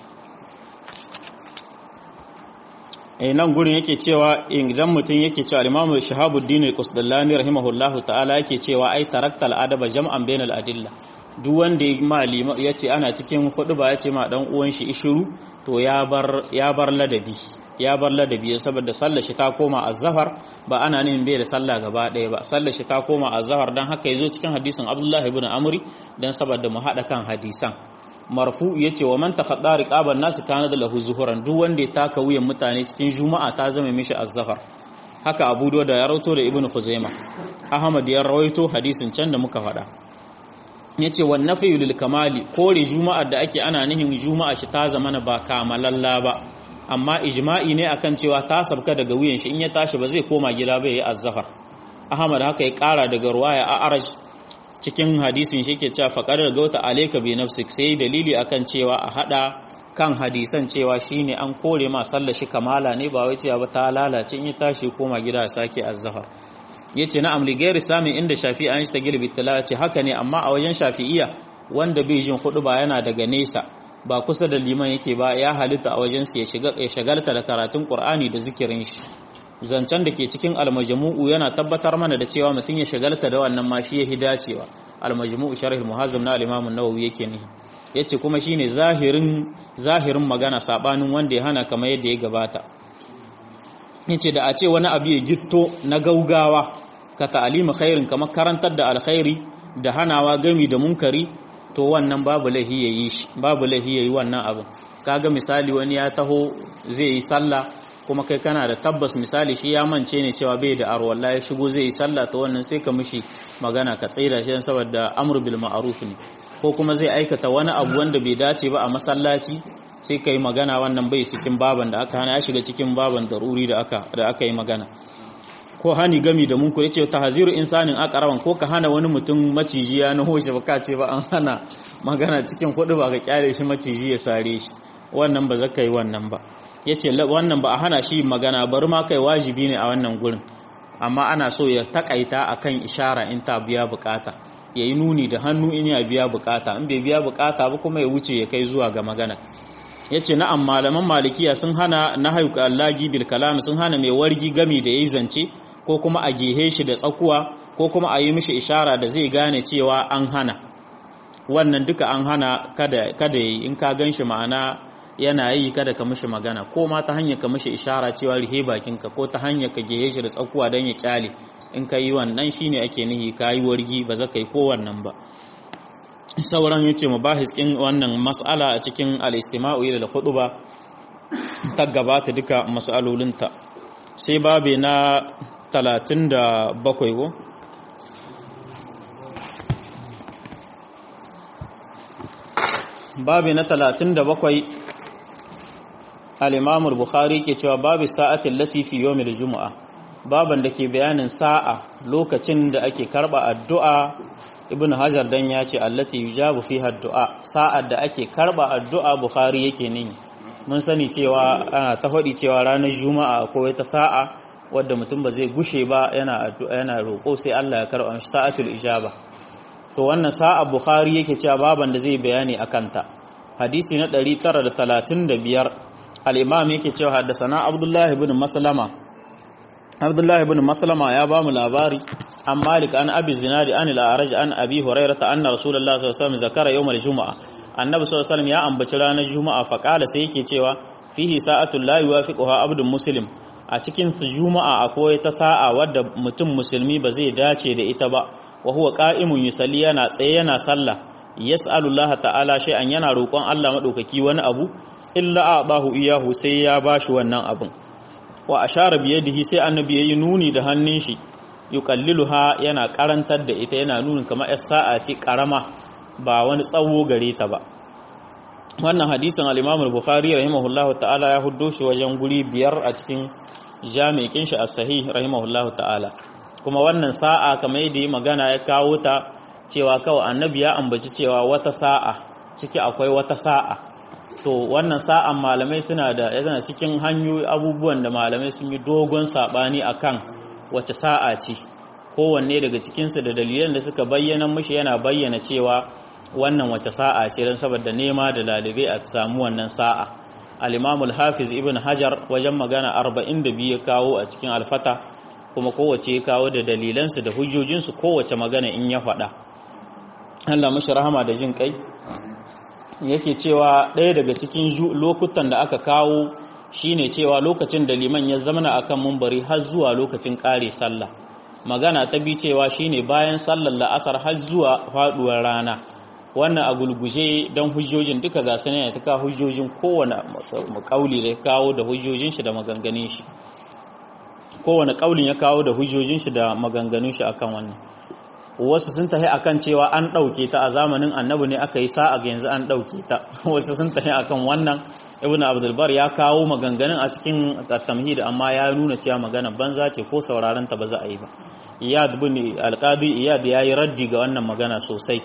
nan gurin yake cewa idan mutum yake cewa al-Imam Shahabuddin al-Qusdallani rahimahullahu ta'ala yake cewa ai taraktal adaba jam'an bainal adilla duk wanda malima yace ana cikin hudu ba yace ma dan uwan shi ishiru to ya bar ya bar ladabi ya bar ladabi saboda sallar shi ta koma azhar ba ana nin bai da sallah gaba ɗaya ba sallar shi ta koma azhar dan haka yazo cikin hadisin Abdullah ibn Amri dan saboda mu hada kan hadisan marfu ya ce wa man takhadda riqaban nasu kana da lahu zuhuran duk wanda ya taka wuyan mutane cikin juma'a ta zama mishi azzafar haka abu da ya rawaito da ibnu khuzaima ahmad ya rawaito hadisin can da muka faɗa yace wan nafyu lil kamali kore juma'ar da ake ana nihin juma'a shi ta zama ba kamalalla ba amma ijma'i ne akan cewa ta sabka daga wuyan shi in ya tashi ba zai koma gida ba yayi azzafar ahmad haka ya kara daga ruwaya a araj cikin hadisin shi ke cewa faƙar gauta alaika bi nafsik sai dalili akan cewa a hada kan hadisan cewa shine an kore ma sallar shi kamala ne ba wai cewa ba ta lalace in ya tashi koma gida ya sake azzahar yace na amli gairi samin inda shafi'i an shi ta gilbi ce haka ne amma a wajen shafi'iya wanda bai jin hudu ba yana daga nesa ba kusa da liman yake ba ya halitta a wajen su ya shagalta da karatun qur'ani da zikirin shi zancen da ke cikin almajmu'u yana tabbatar mana da cewa mutum ya shagalta da wannan ma shi yahi dacewa almajmu'u sharh al-muhazzam na al-imam an-nawawi yake ne yace kuma shine zahirin zahirin magana sabanin wanda ya hana kamar yadda ya gabata yace da a ce wani abu ya gitto na gaugawa ka ta'alima khairin kamar karantar da alkhairi da hanawa gami da munkari to wannan babu lahi yayi shi babu lahi yayi wannan abu kaga misali wani ya taho zai yi sallah kuma kai kana da tabbas misali shi ya mance ne cewa bai da arwalla ya shigo zai yi sallah ta wannan sai ka mishi magana ka tsaida shi saboda amr bil ma'ruf ne ko kuma zai aikata wani abu wanda bai dace ba a masallaci sai kai magana wannan bai cikin baban da aka hana ya shiga cikin baban daruri da aka da aka yi magana ko hani gami da munku yace tahziru insanin aqraban ko ka hana wani mutum maciji ya naho shi baka ce ba an hana magana cikin hudu ba ka kyale shi maciji ya sare shi wannan ba zaka yi wannan ba ya ce wannan ba a hana shi magana bari ma kai wajibi ne a wannan gurin amma ana so ya takaita akan ishara in ta biya bukata ya yi nuni da hannu in ya biya bukata in bai biya bukata ba kuma ya wuce ya kai zuwa ga magana ya ce na'am malaman malikiya sun hana na haiku allagi bil kalam sun hana mai wargi gami da ya yi zance ko kuma a gehe shi da tsakuwa ko kuma a yi mishi ishara da zai gane cewa an hana wannan duka an hana kada ya yi in ka gan shi ma'ana yana yi kada ka mishi magana ko ma ta hanyar ka mishi ishara cewa rihe bakinka ko ta hanyar ka gehe shi da tsakuwa don ya kyale in ka yi wannan shine ake nihi ka yi wargi ba za ka yi ko wannan ba sauran ya ce mabahis ɗin wannan mas'ala a cikin al'istima'u ila da ba ta gabata duka mas'alolinta sai babe na 37 ko babe na 37 al-imamul bukhari ke cewa babu sa'atin latifi yawmil juma'a baban da ke bayanin sa'a lokacin da ake karba addu'a ibn hajar dan ya ce allati yujabu fiha addu'a sa'ar da ake karba addu'a bukhari yake nini mun sani cewa ana ta faɗi cewa ranar juma'a akwai wata sa'a wadda mutum ba zai gushe ba yana addu'a yana roƙo sai Allah ya karba shi sa'atul ijaba to wannan sa'a bukhari yake cewa baban da zai bayani akan ta hadisi na 935 al-imam yake cewa haddathana abdullah ibn maslama abdullah ibn maslama ya ba mu labari an malik an abi zinadi an al-a'raj an abi hurairah anna rasulullahi sallallahu alaihi wasallam zakara yawm al-jumu'a annabi sallallahu alaihi wasallam ya ambaci ranar juma'a fa qala sai yake cewa fihi sa'atul la yuwafiquha abdun muslim a cikin su juma'a akwai ta sa'a wadda mutum musulmi ba zai dace da ita ba wa huwa qa'imun yusalli yana tsaye yana sallah yas'alu Allah ta'ala shay'an yana roƙon Allah madaukaki wani abu illa a'dahu iyahu sai ya bashi wannan abun wa ashara biyadihi sai annabi yayi nuni da hannun shi yuqalliluha yana karantar da ita yana nuni kamar yar sa'a ce karama ba wani tsawo gare ta ba wannan hadisin al-Imam al-Bukhari rahimahullahu ta'ala ya huddo shi wajen guri biyar a cikin jami'in shi as-sahih rahimahullahu ta'ala kuma wannan sa'a kamar yadda yi magana ya kawo ta cewa kawai annabi ya ambaci cewa wata sa'a ciki akwai wata sa'a to wannan sa'an malamai suna da yana cikin hanyoyi abubuwan da malamai sun yi dogon sabani akan wace sa'a ce kowanne daga cikinsu da dalilan da suka bayyana mushi yana bayyana cewa wannan wace sa'a ce don saboda nema da lalibai a samu wannan sa'a al-imamul hafiz ibn hajar wajen magana 42 ya kawo a cikin alfata kuma kowace ya kawo da dalilansu da hujjojinsu kowace magana in ya faɗa Allah mashi rahama da jin kai yake cewa ɗaya daga cikin lokutan da aka kawo shine cewa lokacin da liman ya zamana akan mumbari har zuwa lokacin ƙare sallah magana ta bi cewa shine bayan sallar la'asar har zuwa faɗuwar rana wannan a gulguje don hujjojin duka ga sanin ta kawo hujjojin kowane kauli da ya kawo da hujjojin shi da maganganun shi kowane kaulin ya kawo da hujjojin shi da maganganun shi akan wannan wasu sun tafi akan cewa an ɗauke ta a zamanin annabi ne aka yi sa'a ga yanzu an ɗauke ta wasu sun tafi akan wannan ibn abdulbar ya kawo maganganun a cikin tamhid amma ya nuna cewa magana banza ce ko sauraron ta ba za a yi ba iyad bin alqadi iyad yayi raddi ga wannan magana sosai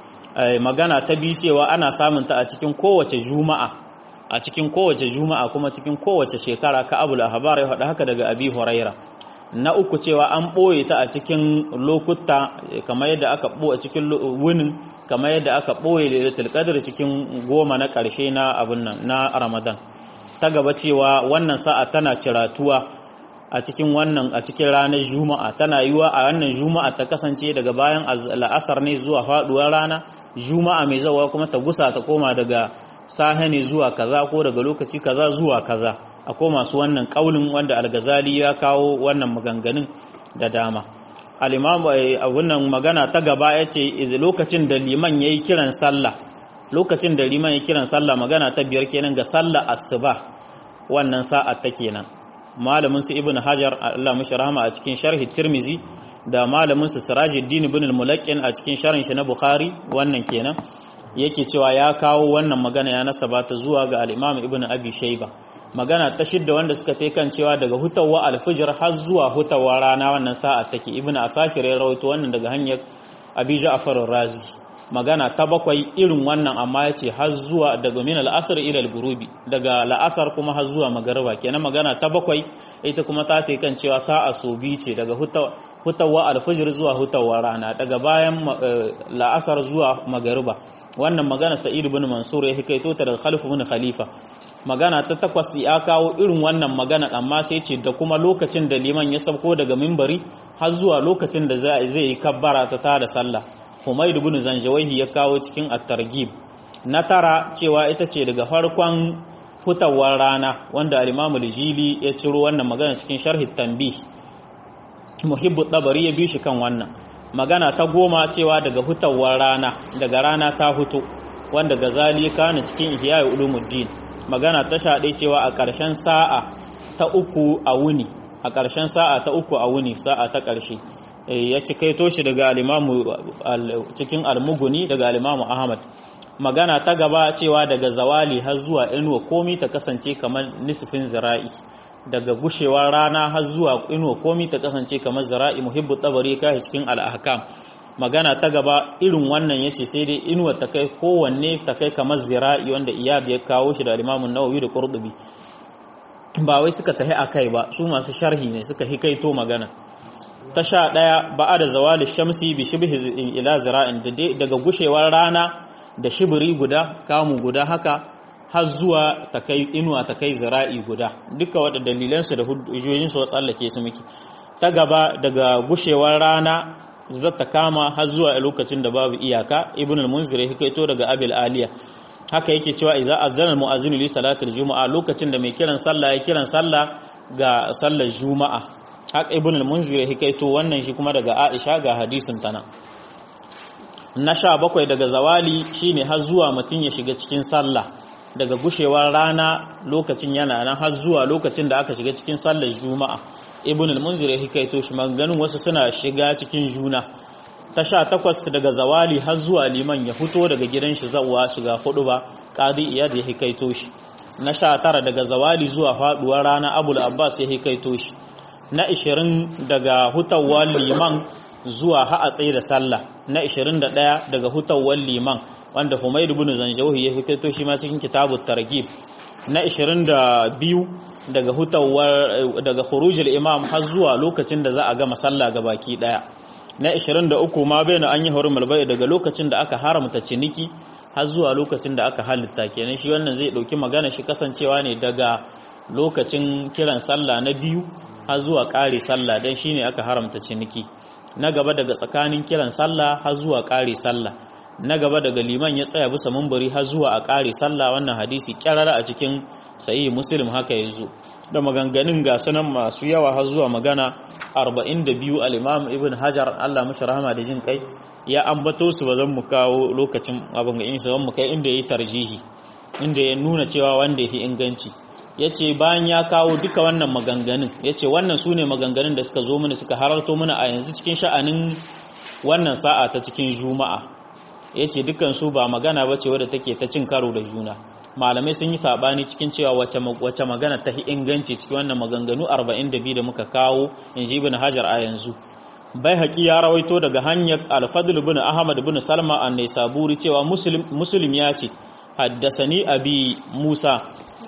magana ta bi cewa ana samun ta a cikin kowace juma'a a cikin kowace juma'a kuma cikin kowace shekara ka abul ahbar ya faɗa haka daga abi huraira na uku cewa an ɓoye ta a cikin lokuta kamar yadda aka ɓoye cikin wunin kamar yadda aka ɓoye lailatul qadr cikin goma na ƙarshe na abin nan na ramadan ta gaba cewa wannan sa'a tana ciratuwa a cikin wannan a cikin ranar juma'a tana yiwa a wannan juma'a ta kasance daga bayan la'asar ne zuwa faduwar rana juma'a mai zawa kuma ta gusa ta koma daga sahe ne zuwa kaza ko daga lokaci kaza zuwa kaza akwai masu wannan kaulin wanda algazali ya kawo wannan maganganun da dama al-imam wannan magana ta gaba yace iz lokacin da liman yayi kiran sallah lokacin da liman yayi kiran sallah magana ta biyar kenan ga sallah asuba wannan sa'a ta kenan malamin su ibnu hajar Allah mishi rahama a cikin sharhi tirmizi da malamin su sirajuddin ibn al-mulaqqin a cikin sharhin shi na bukhari wannan kenan yake cewa ya kawo wannan magana ya nasaba ta zuwa ga al-imam ibnu abi shayba magana ta shidda wanda suka tai kan cewa daga hutawa alfijir har zuwa hutawa rana wannan sa'a take ibnu asakir ya rawaito wannan daga hanyar abi ja'far razi magana ta bakwai irin wannan amma yace har zuwa daga min al-asr ila al-ghurubi daga la'asar kuma har zuwa magariba kenan magana ta bakwai ita kuma ta tai kan cewa sa'a so bi ce daga hutawa alfijir zuwa hutawa rana daga bayan la'asar zuwa magariba wannan magana sa'id ibn mansur ya hikaito ta daga khalif ibn khalifa magana ta takwas ya kawo irin wannan magana amma sai ce da kuma lokacin da liman ya sauko daga mimbari har zuwa lokacin da zai yi kabbara ta tada sallah Humayd ibn Zanjawahi ya kawo cikin at-targhib na tara cewa ita ce daga farkon hutawar rana wanda al-Imam al-Jili ya ciro wannan magana cikin sharhi tanbih muhibbu tabari ya bi shi kan wannan magana ta goma cewa daga hutawar rana daga rana ta hutu wanda gazali kana cikin ihya ulumuddin magana ta shaɗe cewa a ƙarshen sa'a ta uku a wuni a ƙarshen sa'a ta uku a wuni sa'a ta ƙarshe ya ci kaito shi daga alimamu cikin almuguni daga alimamu ahmad magana ta gaba cewa daga zawali har zuwa inuwa komi ta kasance kamar nisfin zira'i daga gushewar rana har zuwa inuwa komi ta kasance kamar zira'i muhibbu tabari kai cikin al-ahkam magana ta gaba irin wannan yace sai dai inuwa ta kai kowanne ta kai kamar zira'i wanda iyad ya kawo shi da al-imamu nawawi da qurtubi ba wai suka tahi akai ba su masu sharhi ne suka hikaito magana ta sha ɗaya ba da zawali shamsi bi shibhi ila zira'in daga gushewar rana da shibiri guda kamu guda haka har zuwa ta kai inuwa ta kai zira'i guda duka wadda dalilansu da hujjojinsu wa tsallake su muke ta gaba daga gushewar rana zata kama har zuwa lokacin da babu iyaka ibn al-munzir ya hikaito daga abil aliya haka yake cewa idza azana al-mu'azzin li salatil juma'a lokacin da mai kiran sallah ya kiran sallah ga sallar juma'a haka ibn al-munzir ya hikaito wannan shi kuma daga aisha ga hadisin tana na sha bakwai daga zawali shine har zuwa mutum ya shiga cikin sallah daga gushewar rana lokacin yana nan har zuwa lokacin da aka shiga cikin sallar juma'a ibn al-munzir ya hikaito shi maganganun wasu suna shiga cikin juna ta sha takwas daga zawali har zuwa liman ya fito daga gidan shi zawwa shiga hudu ba qadi iyad ya hikaito shi na sha tara daga zawali zuwa faduwar rana abul abbas ya hikaito shi na ishirin daga hutawar liman zuwa ha'a tsaye da sallah na 21 daga hutawar liman wanda Humayr ibn Zanjawi ya fito shi ma cikin kitabut targhib na 22 daga hutawar daga khurujul imam har zuwa lokacin da za a gama sallah baki daya na 23 ma bayan an yi hurumul bai daga lokacin da aka haramta ciniki har zuwa lokacin da aka halitta kenan shi wannan zai dauki magana shi kasancewa ne daga lokacin kiran sallah na biyu har zuwa kare sallah dan shine aka haramta ciniki na gaba daga tsakanin kiran sallah har zuwa ƙare sallah na gaba daga liman ya tsaya bisa mumbari har zuwa a ƙare sallah wannan hadisi kyarara a cikin sahihi muslim haka yanzu da maganganun ga sunan masu yawa har zuwa magana 42 al-imam ibn hajar Allah mashi rahama da jin kai ya ambato su bazan mu kawo lokacin abin ga in su mu kai inda yayi tarjihi inda ya nuna cewa wanda yake inganci ya ce bayan ya kawo duka wannan maganganun ya ce wannan su ne maganganun da suka zo mana suka hararto mana a yanzu cikin sha'anin wannan sa'a ta cikin juma'a ya ce dukansu ba magana ba ce wadda take ta cin karo da juna malamai sun yi saɓani cikin cewa wace magana ta inganci cikin wannan maganganu 42 da muka kawo in ji ibn hajar a yanzu bai haƙi ya rawaito daga hanyar alfadul bin ahmad bin salma an saburi cewa muslim ya ce haddasani abi musa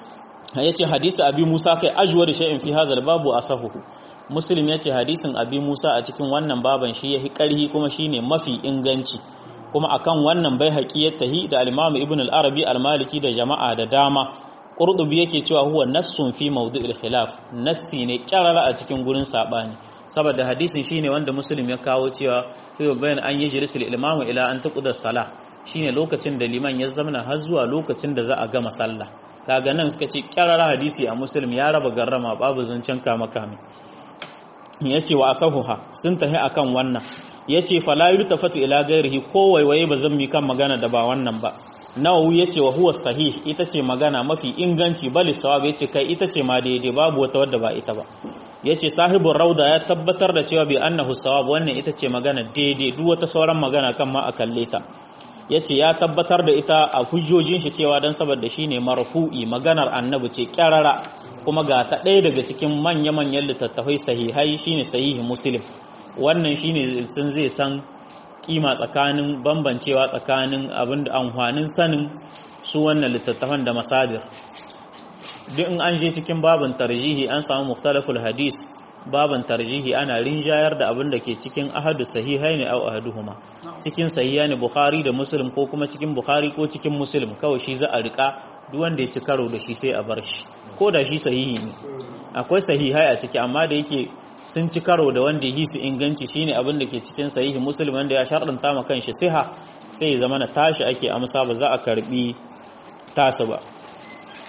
ya ce hadisi abi musa kai ajuwa da sha'in fi hazal babu a sahuhu muslim ya ce hadisin abi musa a cikin wannan baban shi ya fi ƙarhi kuma shi ne mafi inganci kuma akan wannan bai haƙi ya tahi da alimamu ibn al-arabi al-maliki da jama'a da dama ƙurɗubi yake cewa huwa nassun fi maudu'il khilaf nassi ne ƙyarara a cikin gurin saɓani saboda hadisin shi ne wanda muslim ya kawo cewa kai bayan an yi jirisul imamu ila an taƙudar sala shine lokacin da liman ya zamana har zuwa lokacin da za a gama sallah kaga nan suka ce kyarara hadisi a muslim ya raba garrama babu zancen kama kame ya ce wa asahuha sun tahi akan wannan ya ce fala yultafatu ila gairihi ko waiwaye ba zan mi kan magana da ba wannan ba nawawi ya ce wa huwa sahih ita ce magana mafi inganci bali sawab ya ce kai ita ce ma daidai babu wata wadda ba ita ba ya ce sahibin rauda ya tabbatar da cewa bi annahu sawab wannan ita ce magana daidai duk wata sauran magana kan ma a kalle ta ya ce ya tabbatar da ita a hujjojin shi cewa don saboda shi ne marfu'i maganar annabi ce kyarara kuma ga ta ɗaya daga cikin manya-manyan littattafai sahihai shine sahihi muslim wannan shine sun zai san kima tsakanin bambancewa tsakanin abin da amfanin sanin su wannan littattafan da masadir duk in an je cikin babin tarjihi an samu muktalaful hadis baban tarjihi ana rinjayar da abin da ke cikin ahadu sahihai ne au ahaduhuma cikin sahiha ne bukhari da muslim ko kuma cikin bukhari ko cikin muslim kawai shi za a rika duk wanda ya ci karo da shi sai a bar shi ko da shi sahihi ne akwai sahihai a ciki amma da yake sun ci karo da wanda yi su inganci shine abin da ke cikin sahihi muslim wanda ya sharɗanta ma kanshi siha sai zama na tashi ake amsa ba za a karbi tasa ba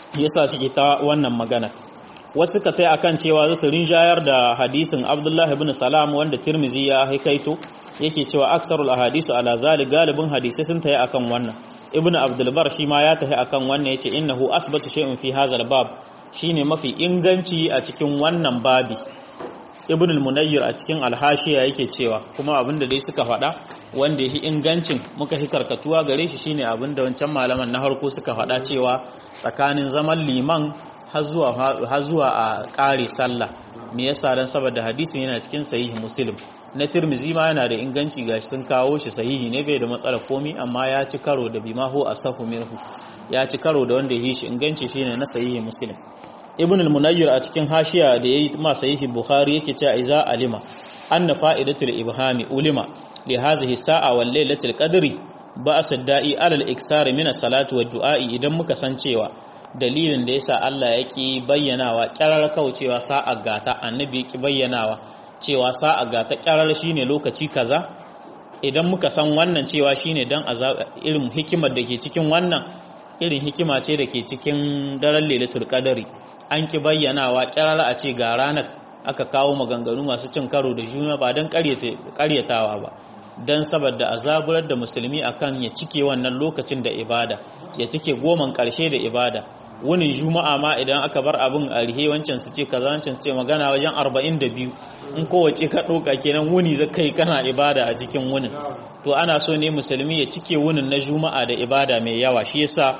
yasa suke ta wannan magana wasu ka tai akan cewa su rinjayar da hadisin Abdullah ibn Salam wanda Tirmizi ya haikaito yake cewa aksarul ahadisu ala zalik galibin hadisai sun tayi akan wannan Ibn Abdul Bar shi ma ya tayi akan wannan yace innahu asbatu shay'in fi hadha bab shine mafi inganci a cikin wannan babi ibn al-munayyir a cikin alhashiya yake cewa kuma abinda dai suka faɗa wanda yake ingancin muka hi karkatuwa gare shi shine abinda wancan malaman na harko suka faɗa cewa tsakanin zaman liman har zuwa har zuwa a ƙare sallah me yasa dan saboda hadisin yana cikin sahihi muslim na tirmizi ma yana da inganci gashi sun kawo shi sahihi ne bai da matsala komi amma ya ci karo da bima hu asahu minhu ya ci karo da wanda ya yi shi inganci shine na sahihi muslim ibn al-munayyir a cikin hashiya da yayi ma sahihi bukhari yake cewa iza alima anna fa'idatul ibhami ulima li hadhihi sa'a wal lailatul qadri ba'sa da'i alal iksar min as-salati wad du'a'i idan muka san cewa dalilin da yasa Allah yake bayyanawa kirar kaucewa sa'a gata annabi yake bayyanawa cewa sa'a gata kirar shine lokaci kaza idan muka san wannan cewa shine dan irin hikimar da ke cikin wannan irin hikima ce da ke cikin daren lailatul qadri an ki bayyanawa kirara a ce ga ranar aka kawo maganganu masu cin karo da juna ba don karyatawa ba don saboda a zaburar da musulmi akan ya cike wannan lokacin da ibada ya cike goman karshe da ibada wunin juma'a ma idan aka bar abin a rihe wancan su ce kaza wancan su ce magana wajen 42 in kowace ka ɗauka kenan wuni za kai kana ibada a cikin wunin to ana so ne musulmi ya cike wunin na juma'a da ibada mai yawa shi yasa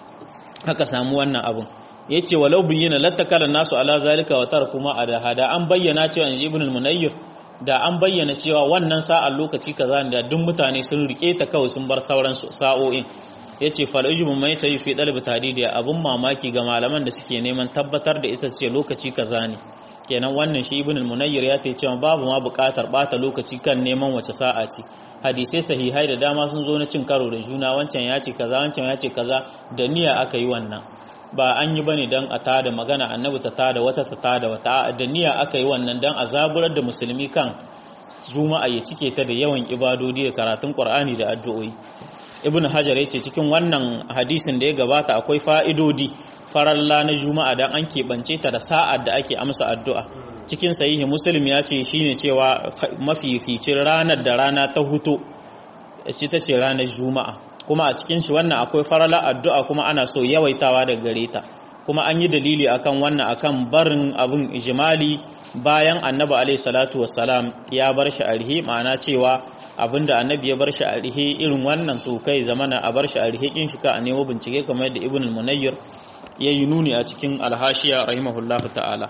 aka samu wannan abin yace walau bayyana lattakala nasu ala zalika wa tarkuma adaha da an bayyana cewa inji ibn al-munayyir da an bayyana cewa wannan sa'ar lokaci kaza ne da duk mutane sun rike ta kawai sun bar sauran sa'o'in yace fal ujmu mai tayi fi dalib tadidi abun mamaki ga malaman da suke neman tabbatar da ita ce lokaci kaza ne kenan wannan shi ibn al-munayyir ya tace cewa babu ma buƙatar bata lokaci kan neman wace sa'a ce hadisai sahihai da dama sun zo na cin karo da juna wancan ya ce kaza wancan ya ce kaza da niyya aka yi wannan ba an yi bane dan a tada magana annabi ta tada wata ta tada wata da niyya aka yi wannan dan a zaburar da musulmi kan juma'a ya cike ta da yawan ibadodi da karatun qur'ani da addu'o'i ibnu hajar yace cikin wannan hadisin da ya gabata akwai fa'idodi faralla na juma'a dan an keɓance ta da sa'ar da ake amsa addu'a cikin sahihi muslim ya ce shine cewa mafificin ranar da rana ta huto ita ce ranar juma'a kuma a cikin shi wannan akwai farala addu'a kuma ana so yawaitawa daga gare ta kuma an yi dalili akan wannan akan barin abin ijimali bayan annabi alaihi salatu wassalam ya bar shi arhi ma'ana cewa abinda annabi ya bar shi arhi irin wannan to kai zamana a bar shi arhi kin shi ka a nemo bincike kamar yadda ibn al-munayyir ya yi nuni a cikin alhashiya rahimahullahu ta'ala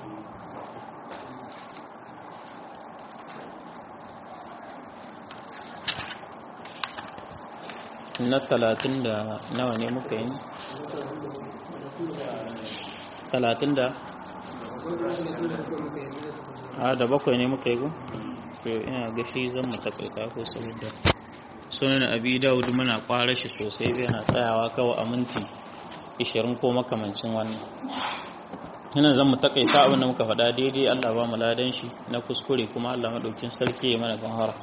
na talatin da nawa ne muka yi talatin da a da bakwai ne muka yi gu ina gashi zan mu takaita ko saboda sunan abi dawud muna kwara shi sosai zai na tsayawa kawai a minti 20 ko makamancin wannan yana zan mu takaita abin da muka faɗa daidai Allah ba mu ladan shi na kuskure kuma Allah madaukin sarki ya mana ganhara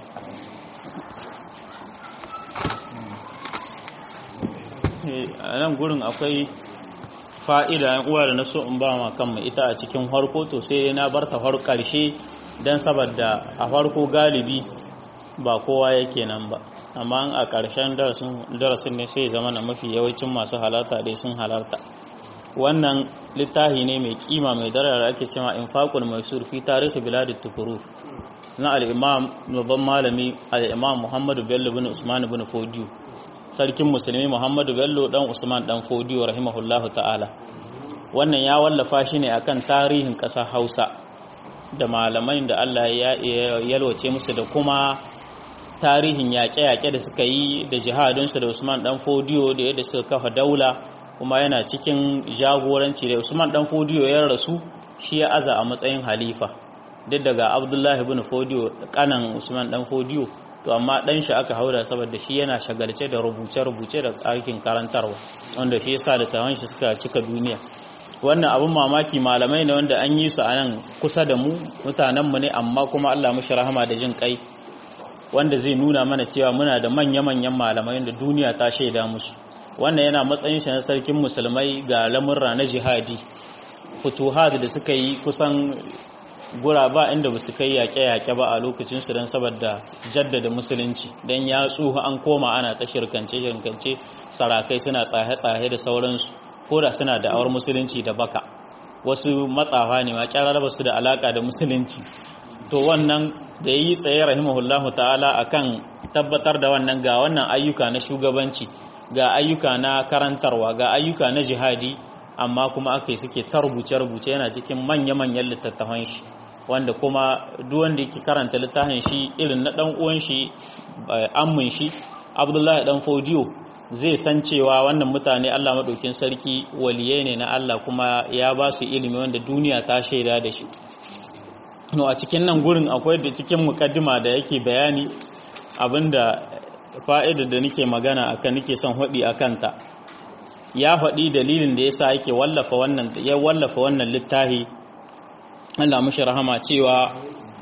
a nan gurin akwai fa'ida yan uwa da na so in ba ma kanmu ita a cikin harko to sai na bar ta har ƙarshe don saboda a farko galibi ba kowa yake nan ba amma a ƙarshen darasin ne sai zama na mafi yawancin masu halarta dai sun halarta wannan littafi ne mai kima mai darar ake cewa infaqul maisur fi tarihi biladit tukuru na al-imam babban malami al-imam Muhammadu Bello bin Usman bin Fodiyo sarkin musulmi Muhammadu Bello dan Usman dan Fodiyo rahimahullahu ta'ala wannan ya wallafa shi ne akan tarihin ƙasar Hausa da malamai da Allah ya yalwace musu da kuma tarihin yaƙe-yaƙe da suka yi da jihadinsu da Usman dan Fodiyo da yadda suka kafa daula kuma yana cikin jagoranci da Usman dan Fodiyo ya rasu shi ya aza a matsayin halifa duk daga Abdullahi ibn Fodiyo kanan Usman dan Fodiyo to amma dan shi aka haura saboda shi yana shagalce da rubuce-rubuce da aikin karantarwa wanda shi yasa da tawan shi suka cika duniya wannan abin mamaki malamai ne wanda an yi su a nan kusa da mu mutanenmu ne amma kuma Allah mushi rahama da jin kai wanda zai nuna mana cewa muna da manya-manyan malamai da duniya ta shaida musu wannan yana matsayin shi na sarkin musulmai ga lamurra na jihadi futuhat da suka yi kusan gura ba inda ba su kai yaƙe-yaƙe ba a lokacinsu don saboda jaddada musulunci don ya tsuha an koma ana ta shirkance-shirkance sarakai suna tsahe-tsahe da sauransu ko da suna da'awar musulunci da baka wasu matsafa ne ma kyarar ba su da alaka da musulunci to wannan da yi tsaye rahimahullahu ta'ala akan tabbatar da wannan ga wannan ayyuka na shugabanci ga ayyuka na karantarwa ga ayyuka na jihadi amma kuma aka yi suke ta rubuce-rubuce yana cikin manya-manyan littattafan shi wanda kuma duk wanda yake karanta littafin shi irin na dan uwan shi ammin shi Abdullahi dan Fodiyo zai san cewa wannan mutane Allah madaukin sarki waliyai ne na Allah kuma ya ba su ilimi wanda duniya ta shaida da shi no a cikin nan gurin akwai da cikin mukaddima da yake bayani abinda fa'idar da nake magana akan nake son hudi akan ta ya faɗi dalilin da yasa yake wallafa wannan ya wallafa wannan littafi Allah mushi rahama cewa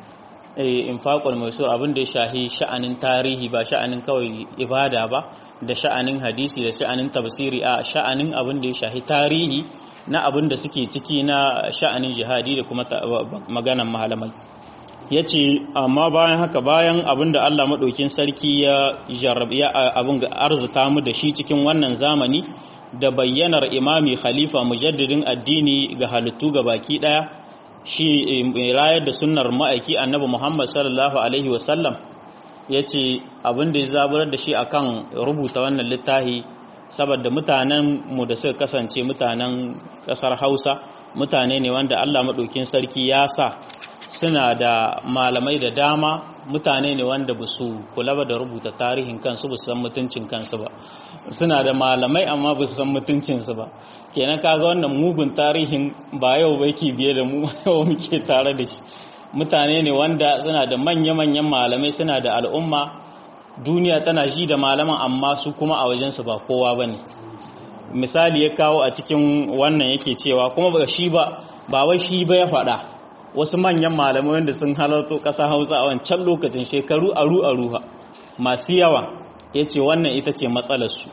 infaqul maisur abin da ya shahi sha'anin tarihi ba sha'anin kawai ibada ba da sha'anin hadisi da sha'anin tafsiri a sha'anin abin da ya shahi tarihi na abin da suke ciki na sha'anin jihadi da kuma maganan malamai yace amma bayan haka bayan abin da Allah madaukin sarki ya jarrabi abin ga arzuta mu da shi cikin wannan zamani da bayyanar imami khalifa mujaddidin addini ga halittu ga baki daya shi mai rayar da sunnar ma'aiki annabi Muhammad sallallahu alaihi wasallam ya ce abin da ya zaburar da shi akan rubuta wannan littafi saboda mutanen mu da suka kasance mutanen kasar Hausa mutane ne wanda Allah maɗaukin sarki ya sa suna da malamai da dama mutane ne wanda ba su kula ba da rubuta tarihin kansu ba su san mutuncin kansu ba suna da malamai amma ba su san mutuncinsu ba kenan kaga wannan mugun tarihin ba yau ba yake biye da mu yau muke tare da shi mutane ne wanda suna da manya-manyan malamai suna da al'umma duniya tana shi da malaman amma su kuma a wajensu ba kowa ba ne misali ya kawo a cikin wannan yake cewa kuma ba shi ba ba wai shi ba ya faɗa wasu manyan malamai wanda sun halarto ƙasa hausa a wancan lokacin shekaru aru aruha masu yawa ya ce wannan ita ce matsalarsu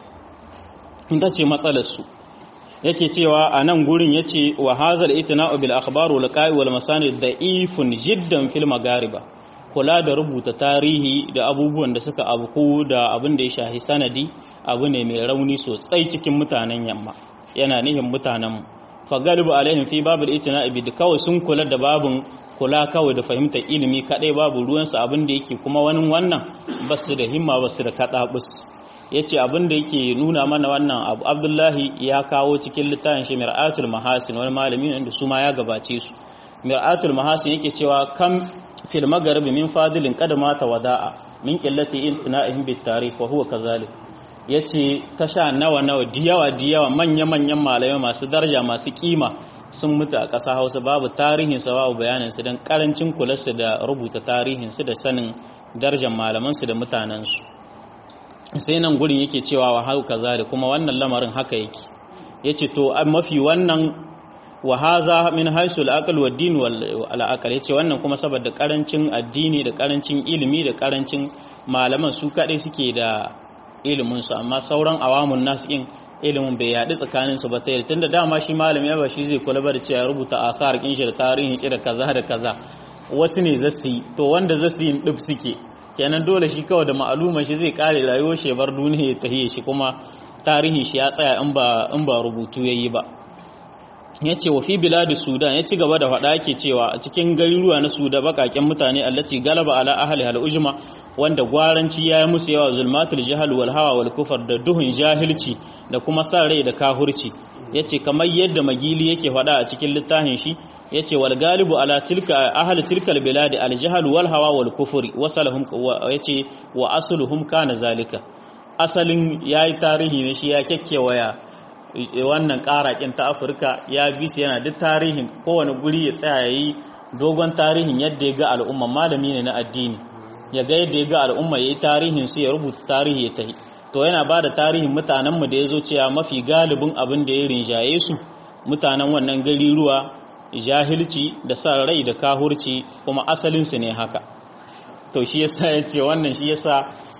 ita ce matsalarsu yake cewa a nan gurin ya ce wa hazal itina'u bil akhbaru liqa'i wal masanid da'ifun jiddan fil magariba kula da rubuta tarihi da abubuwan da suka abuku da abin da ya shahi sanadi abu ne mai rauni sosai cikin mutanen yamma yana nihin mutanen fa galibu alaihim fi babul itina'i bi kawai sun kula da babun kula kawai da fahimtar ilimi kadai babu ruwansa abin da yake kuma wani wannan basu da himma basu da kadabus ya ce abin da yake nuna mana wannan abu abdullahi ya kawo cikin littafin shi mir'atul mahasin wani malami wanda su ma ya gabace su mir'atul mahasin yake cewa kam fil magharibi min fadilin qad mata wada'a min qillati intina'ihim bit tarikh wa huwa kazalik yace tasha nawa nawa diyawa diyawa manya manyan malamai masu daraja masu kima sun mutu a ƙasa Hausa babu tarihin sa babu bayanin su dan karancin kularsu da rubuta tarihin su da sanin darajar malaman su da mutanen su sai nan gurin yake cewa wa hau kaza da kuma wannan lamarin haka yake yace to mafi wannan wa haza min haisu al-aql wa din wal aql yace wannan kuma saboda karancin addini da karancin ilimi da karancin malaman su kadai suke da ilimin su amma sauran awamun nas din ilimin bai yaɗu tsakanin su ba ta tun da dama shi malami ya ba shi zai kula da cewa rubuta athar kin shi da tarihin ki da kaza da kaza wasu ne zasu yi to wanda zasu yi dub suke kenan dole shi kawai da ma'aluma shi zai kare rayuwar shi bar duniya ya tahiye shi kuma tarihi shi ya tsaya in ba in ba rubutu yayi ba yace wa fi biladi sudan ya ci gaba da faɗa yake cewa a cikin garuruwa na sudan bakaken mutane allati galaba ala ahli hal ujma wanda gwaranci ya yi musu yawa zulmatul jahal wal hawa wal kufar da duhun jahilci da kuma sa rai da kahurci yace kamar yadda magili yake faɗa a cikin littafin shi yace wal galibu ala tilka ahli tilkal biladi al jahl wal hawa wal kufri wasalahum yace wa asluhum kana zalika asalin yayi tarihi ne shi ya kekkewaya wannan karakin ta Afirka ya bi su yana duk tarihin kowane guri ya tsaya yayi dogon tarihin yadda ya ga al'umma malami ne na addini ya ga yadda ya ga al'umma yayi tarihin su ya rubuta tarihi ya tahi to yana ba da tarihin mutanen mu da yazo cewa mafi galibin abin da ya rinjaye su mutanen wannan gari ruwa jahilci da sa rai da kahurci kuma asalinsu ne haka to shi yasa ya ce wannan shi yasa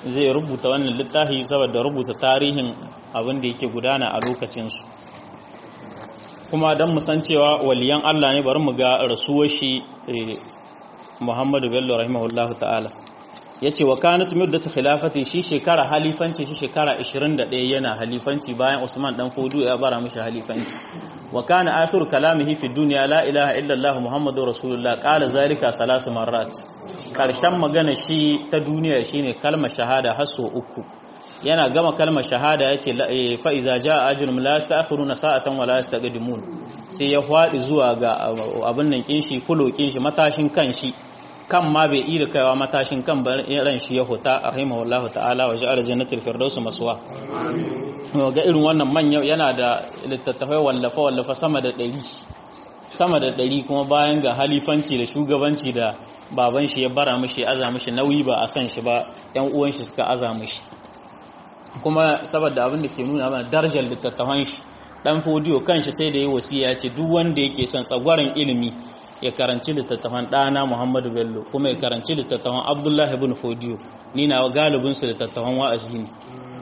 zai rubuta wannan littafi saboda rubuta tarihin abin da yake gudana a lokacinsu kuma don san cewa waliyan Allah ne bari mu ga rasuwar shi Muhammadu Bello rahimahullahu ta'ala ya ce wa kanat muddatu khilafati shi shekara halifanci shi shekara 21 yana halifanci bayan Usman dan Fodu ya bara mishi halifanci wa kana akhir kalamihi fi dunya la ilaha illa Allah Muhammadur Rasulullah qala zalika salasu marrat karshen magana shi ta duniya shine kalmar shahada har so uku yana gama kalmar shahada yace fa iza jaa ajrun la yasta'khiruna sa'atan wa la yastaqdimun sai ya fadi zuwa ga abin nan kin shi fulo kin shi matashin kan shi kan ma bai iya kaiwa matashin kan ran shi ya huta rahimahullahu ta'ala wa ja'ala jannatul firdaus maswa ga irin wannan manya yana da littattafai wallafa wallafa sama da ɗari sama da ɗari kuma bayan ga halifanci da shugabanci da baban shi ya bara mishi aza mishi nauyi ba a san shi ba yan uwan shi suka aza mishi kuma saboda abin da ke nuna mana darajar littattafan shi dan fodiyo kanshi sai da yi wasiya ce duk wanda yake son tsagwaron ilimi ya karanci littattafan ɗana Muhammadu Bello kuma ya karanci littattafan Abdullahi ibn Fodiyo ni na galibin su littattafan wa'azi ne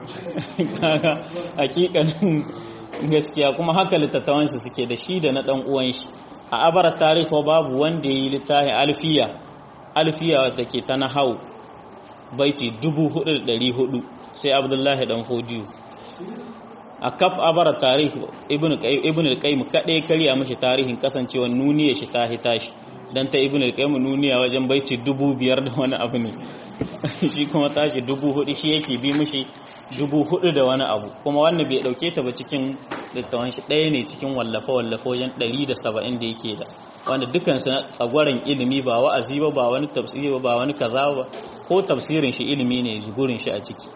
hakikanin gaskiya kuma haka littattafan su suke da shi da na dan uwan shi a abara tarihi babu wanda yayi littafi alfiya alfiya wata ke ta nahau baiti 4400 sai Abdullahi dan Fodiyo a kaf abara tarihi ibn al-qayyim kadai kariya mashi tarihin kasancewa nuniya shi ta hita shi dan ta ibn al-qayyim nuniya wajen baici dubu biyar da wani abu ne shi kuma tashi dubu hudu shi yake bi mishi dubu hudu da wani abu kuma wannan bai dauke ta ba cikin littawan shi ɗaya ne cikin wallafa wallafa wajen ɗari da saba'in da yake da wanda dukansu na tsagwaron ilimi ba wa'azi ba ba wani tafsiri ba ba wani kaza ba ko tafsirin shi ilimi ne gurin shi a ciki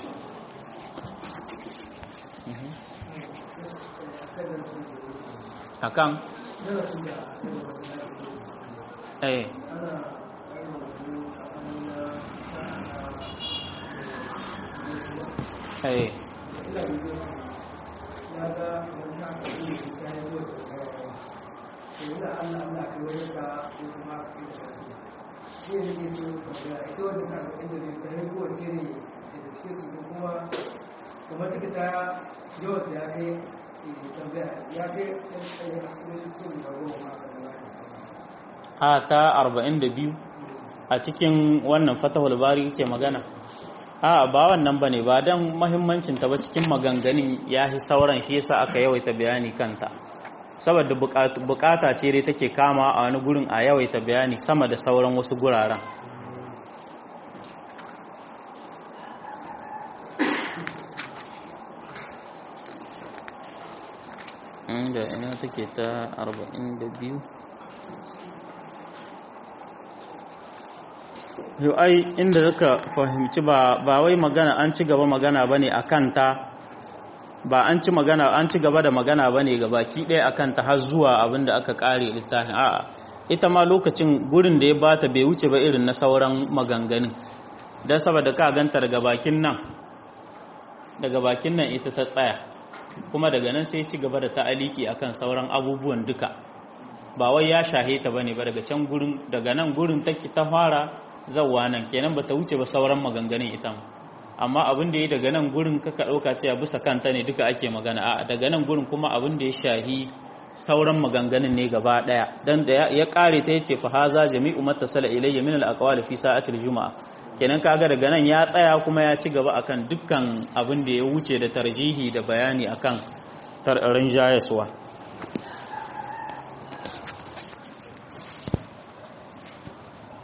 akan eh eh kamar duka ta yawan da ya kai ya kai asibitin sun da goma a ta 42 a cikin wannan fatahul bari ke magana a ba wannan bane ba dan muhimmancin ta ba cikin maganganun yahi sauran shi yasa aka yawaita bayani kanta saboda bukata ce dai take kama a wani gurin a yawaita bayani sama da sauran wasu guraren inda ina take ta 42 yau ai inda zaka fahimci ba ba wai magana an ci gaba magana bane akan ta ba an ci magana an ci gaba da magana bane ga baki ɗaya akan ta har zuwa abinda aka kare littafin a'a ita ma lokacin gurin da ya bata bai wuce ba irin na sauran maganganun dan saboda ka ganta daga bakin nan daga bakin nan ita ta tsaya kuma daga nan sai ci gaba da ta'aliki akan sauran abubuwan duka ba wai ya shahe ta bane ba daga can gurin daga nan gurin take ta fara zawwa nan kenan bata wuce ba sauran maganganun ita amma abin da ya daga nan gurin kaka dauka cewa bisa kanta ne duka ake magana a daga nan gurin kuma abin da ya shahi sauran maganganun ne gaba daya dan da ya kare ta yace fa haza jami'u mattasala ilayya min al-aqwali fi sa'atil juma'a kenan kaga daga nan ya tsaya kuma ya ci gaba akan dukkan abin da ya wuce da tarjihi da bayani akan tarin jayaswa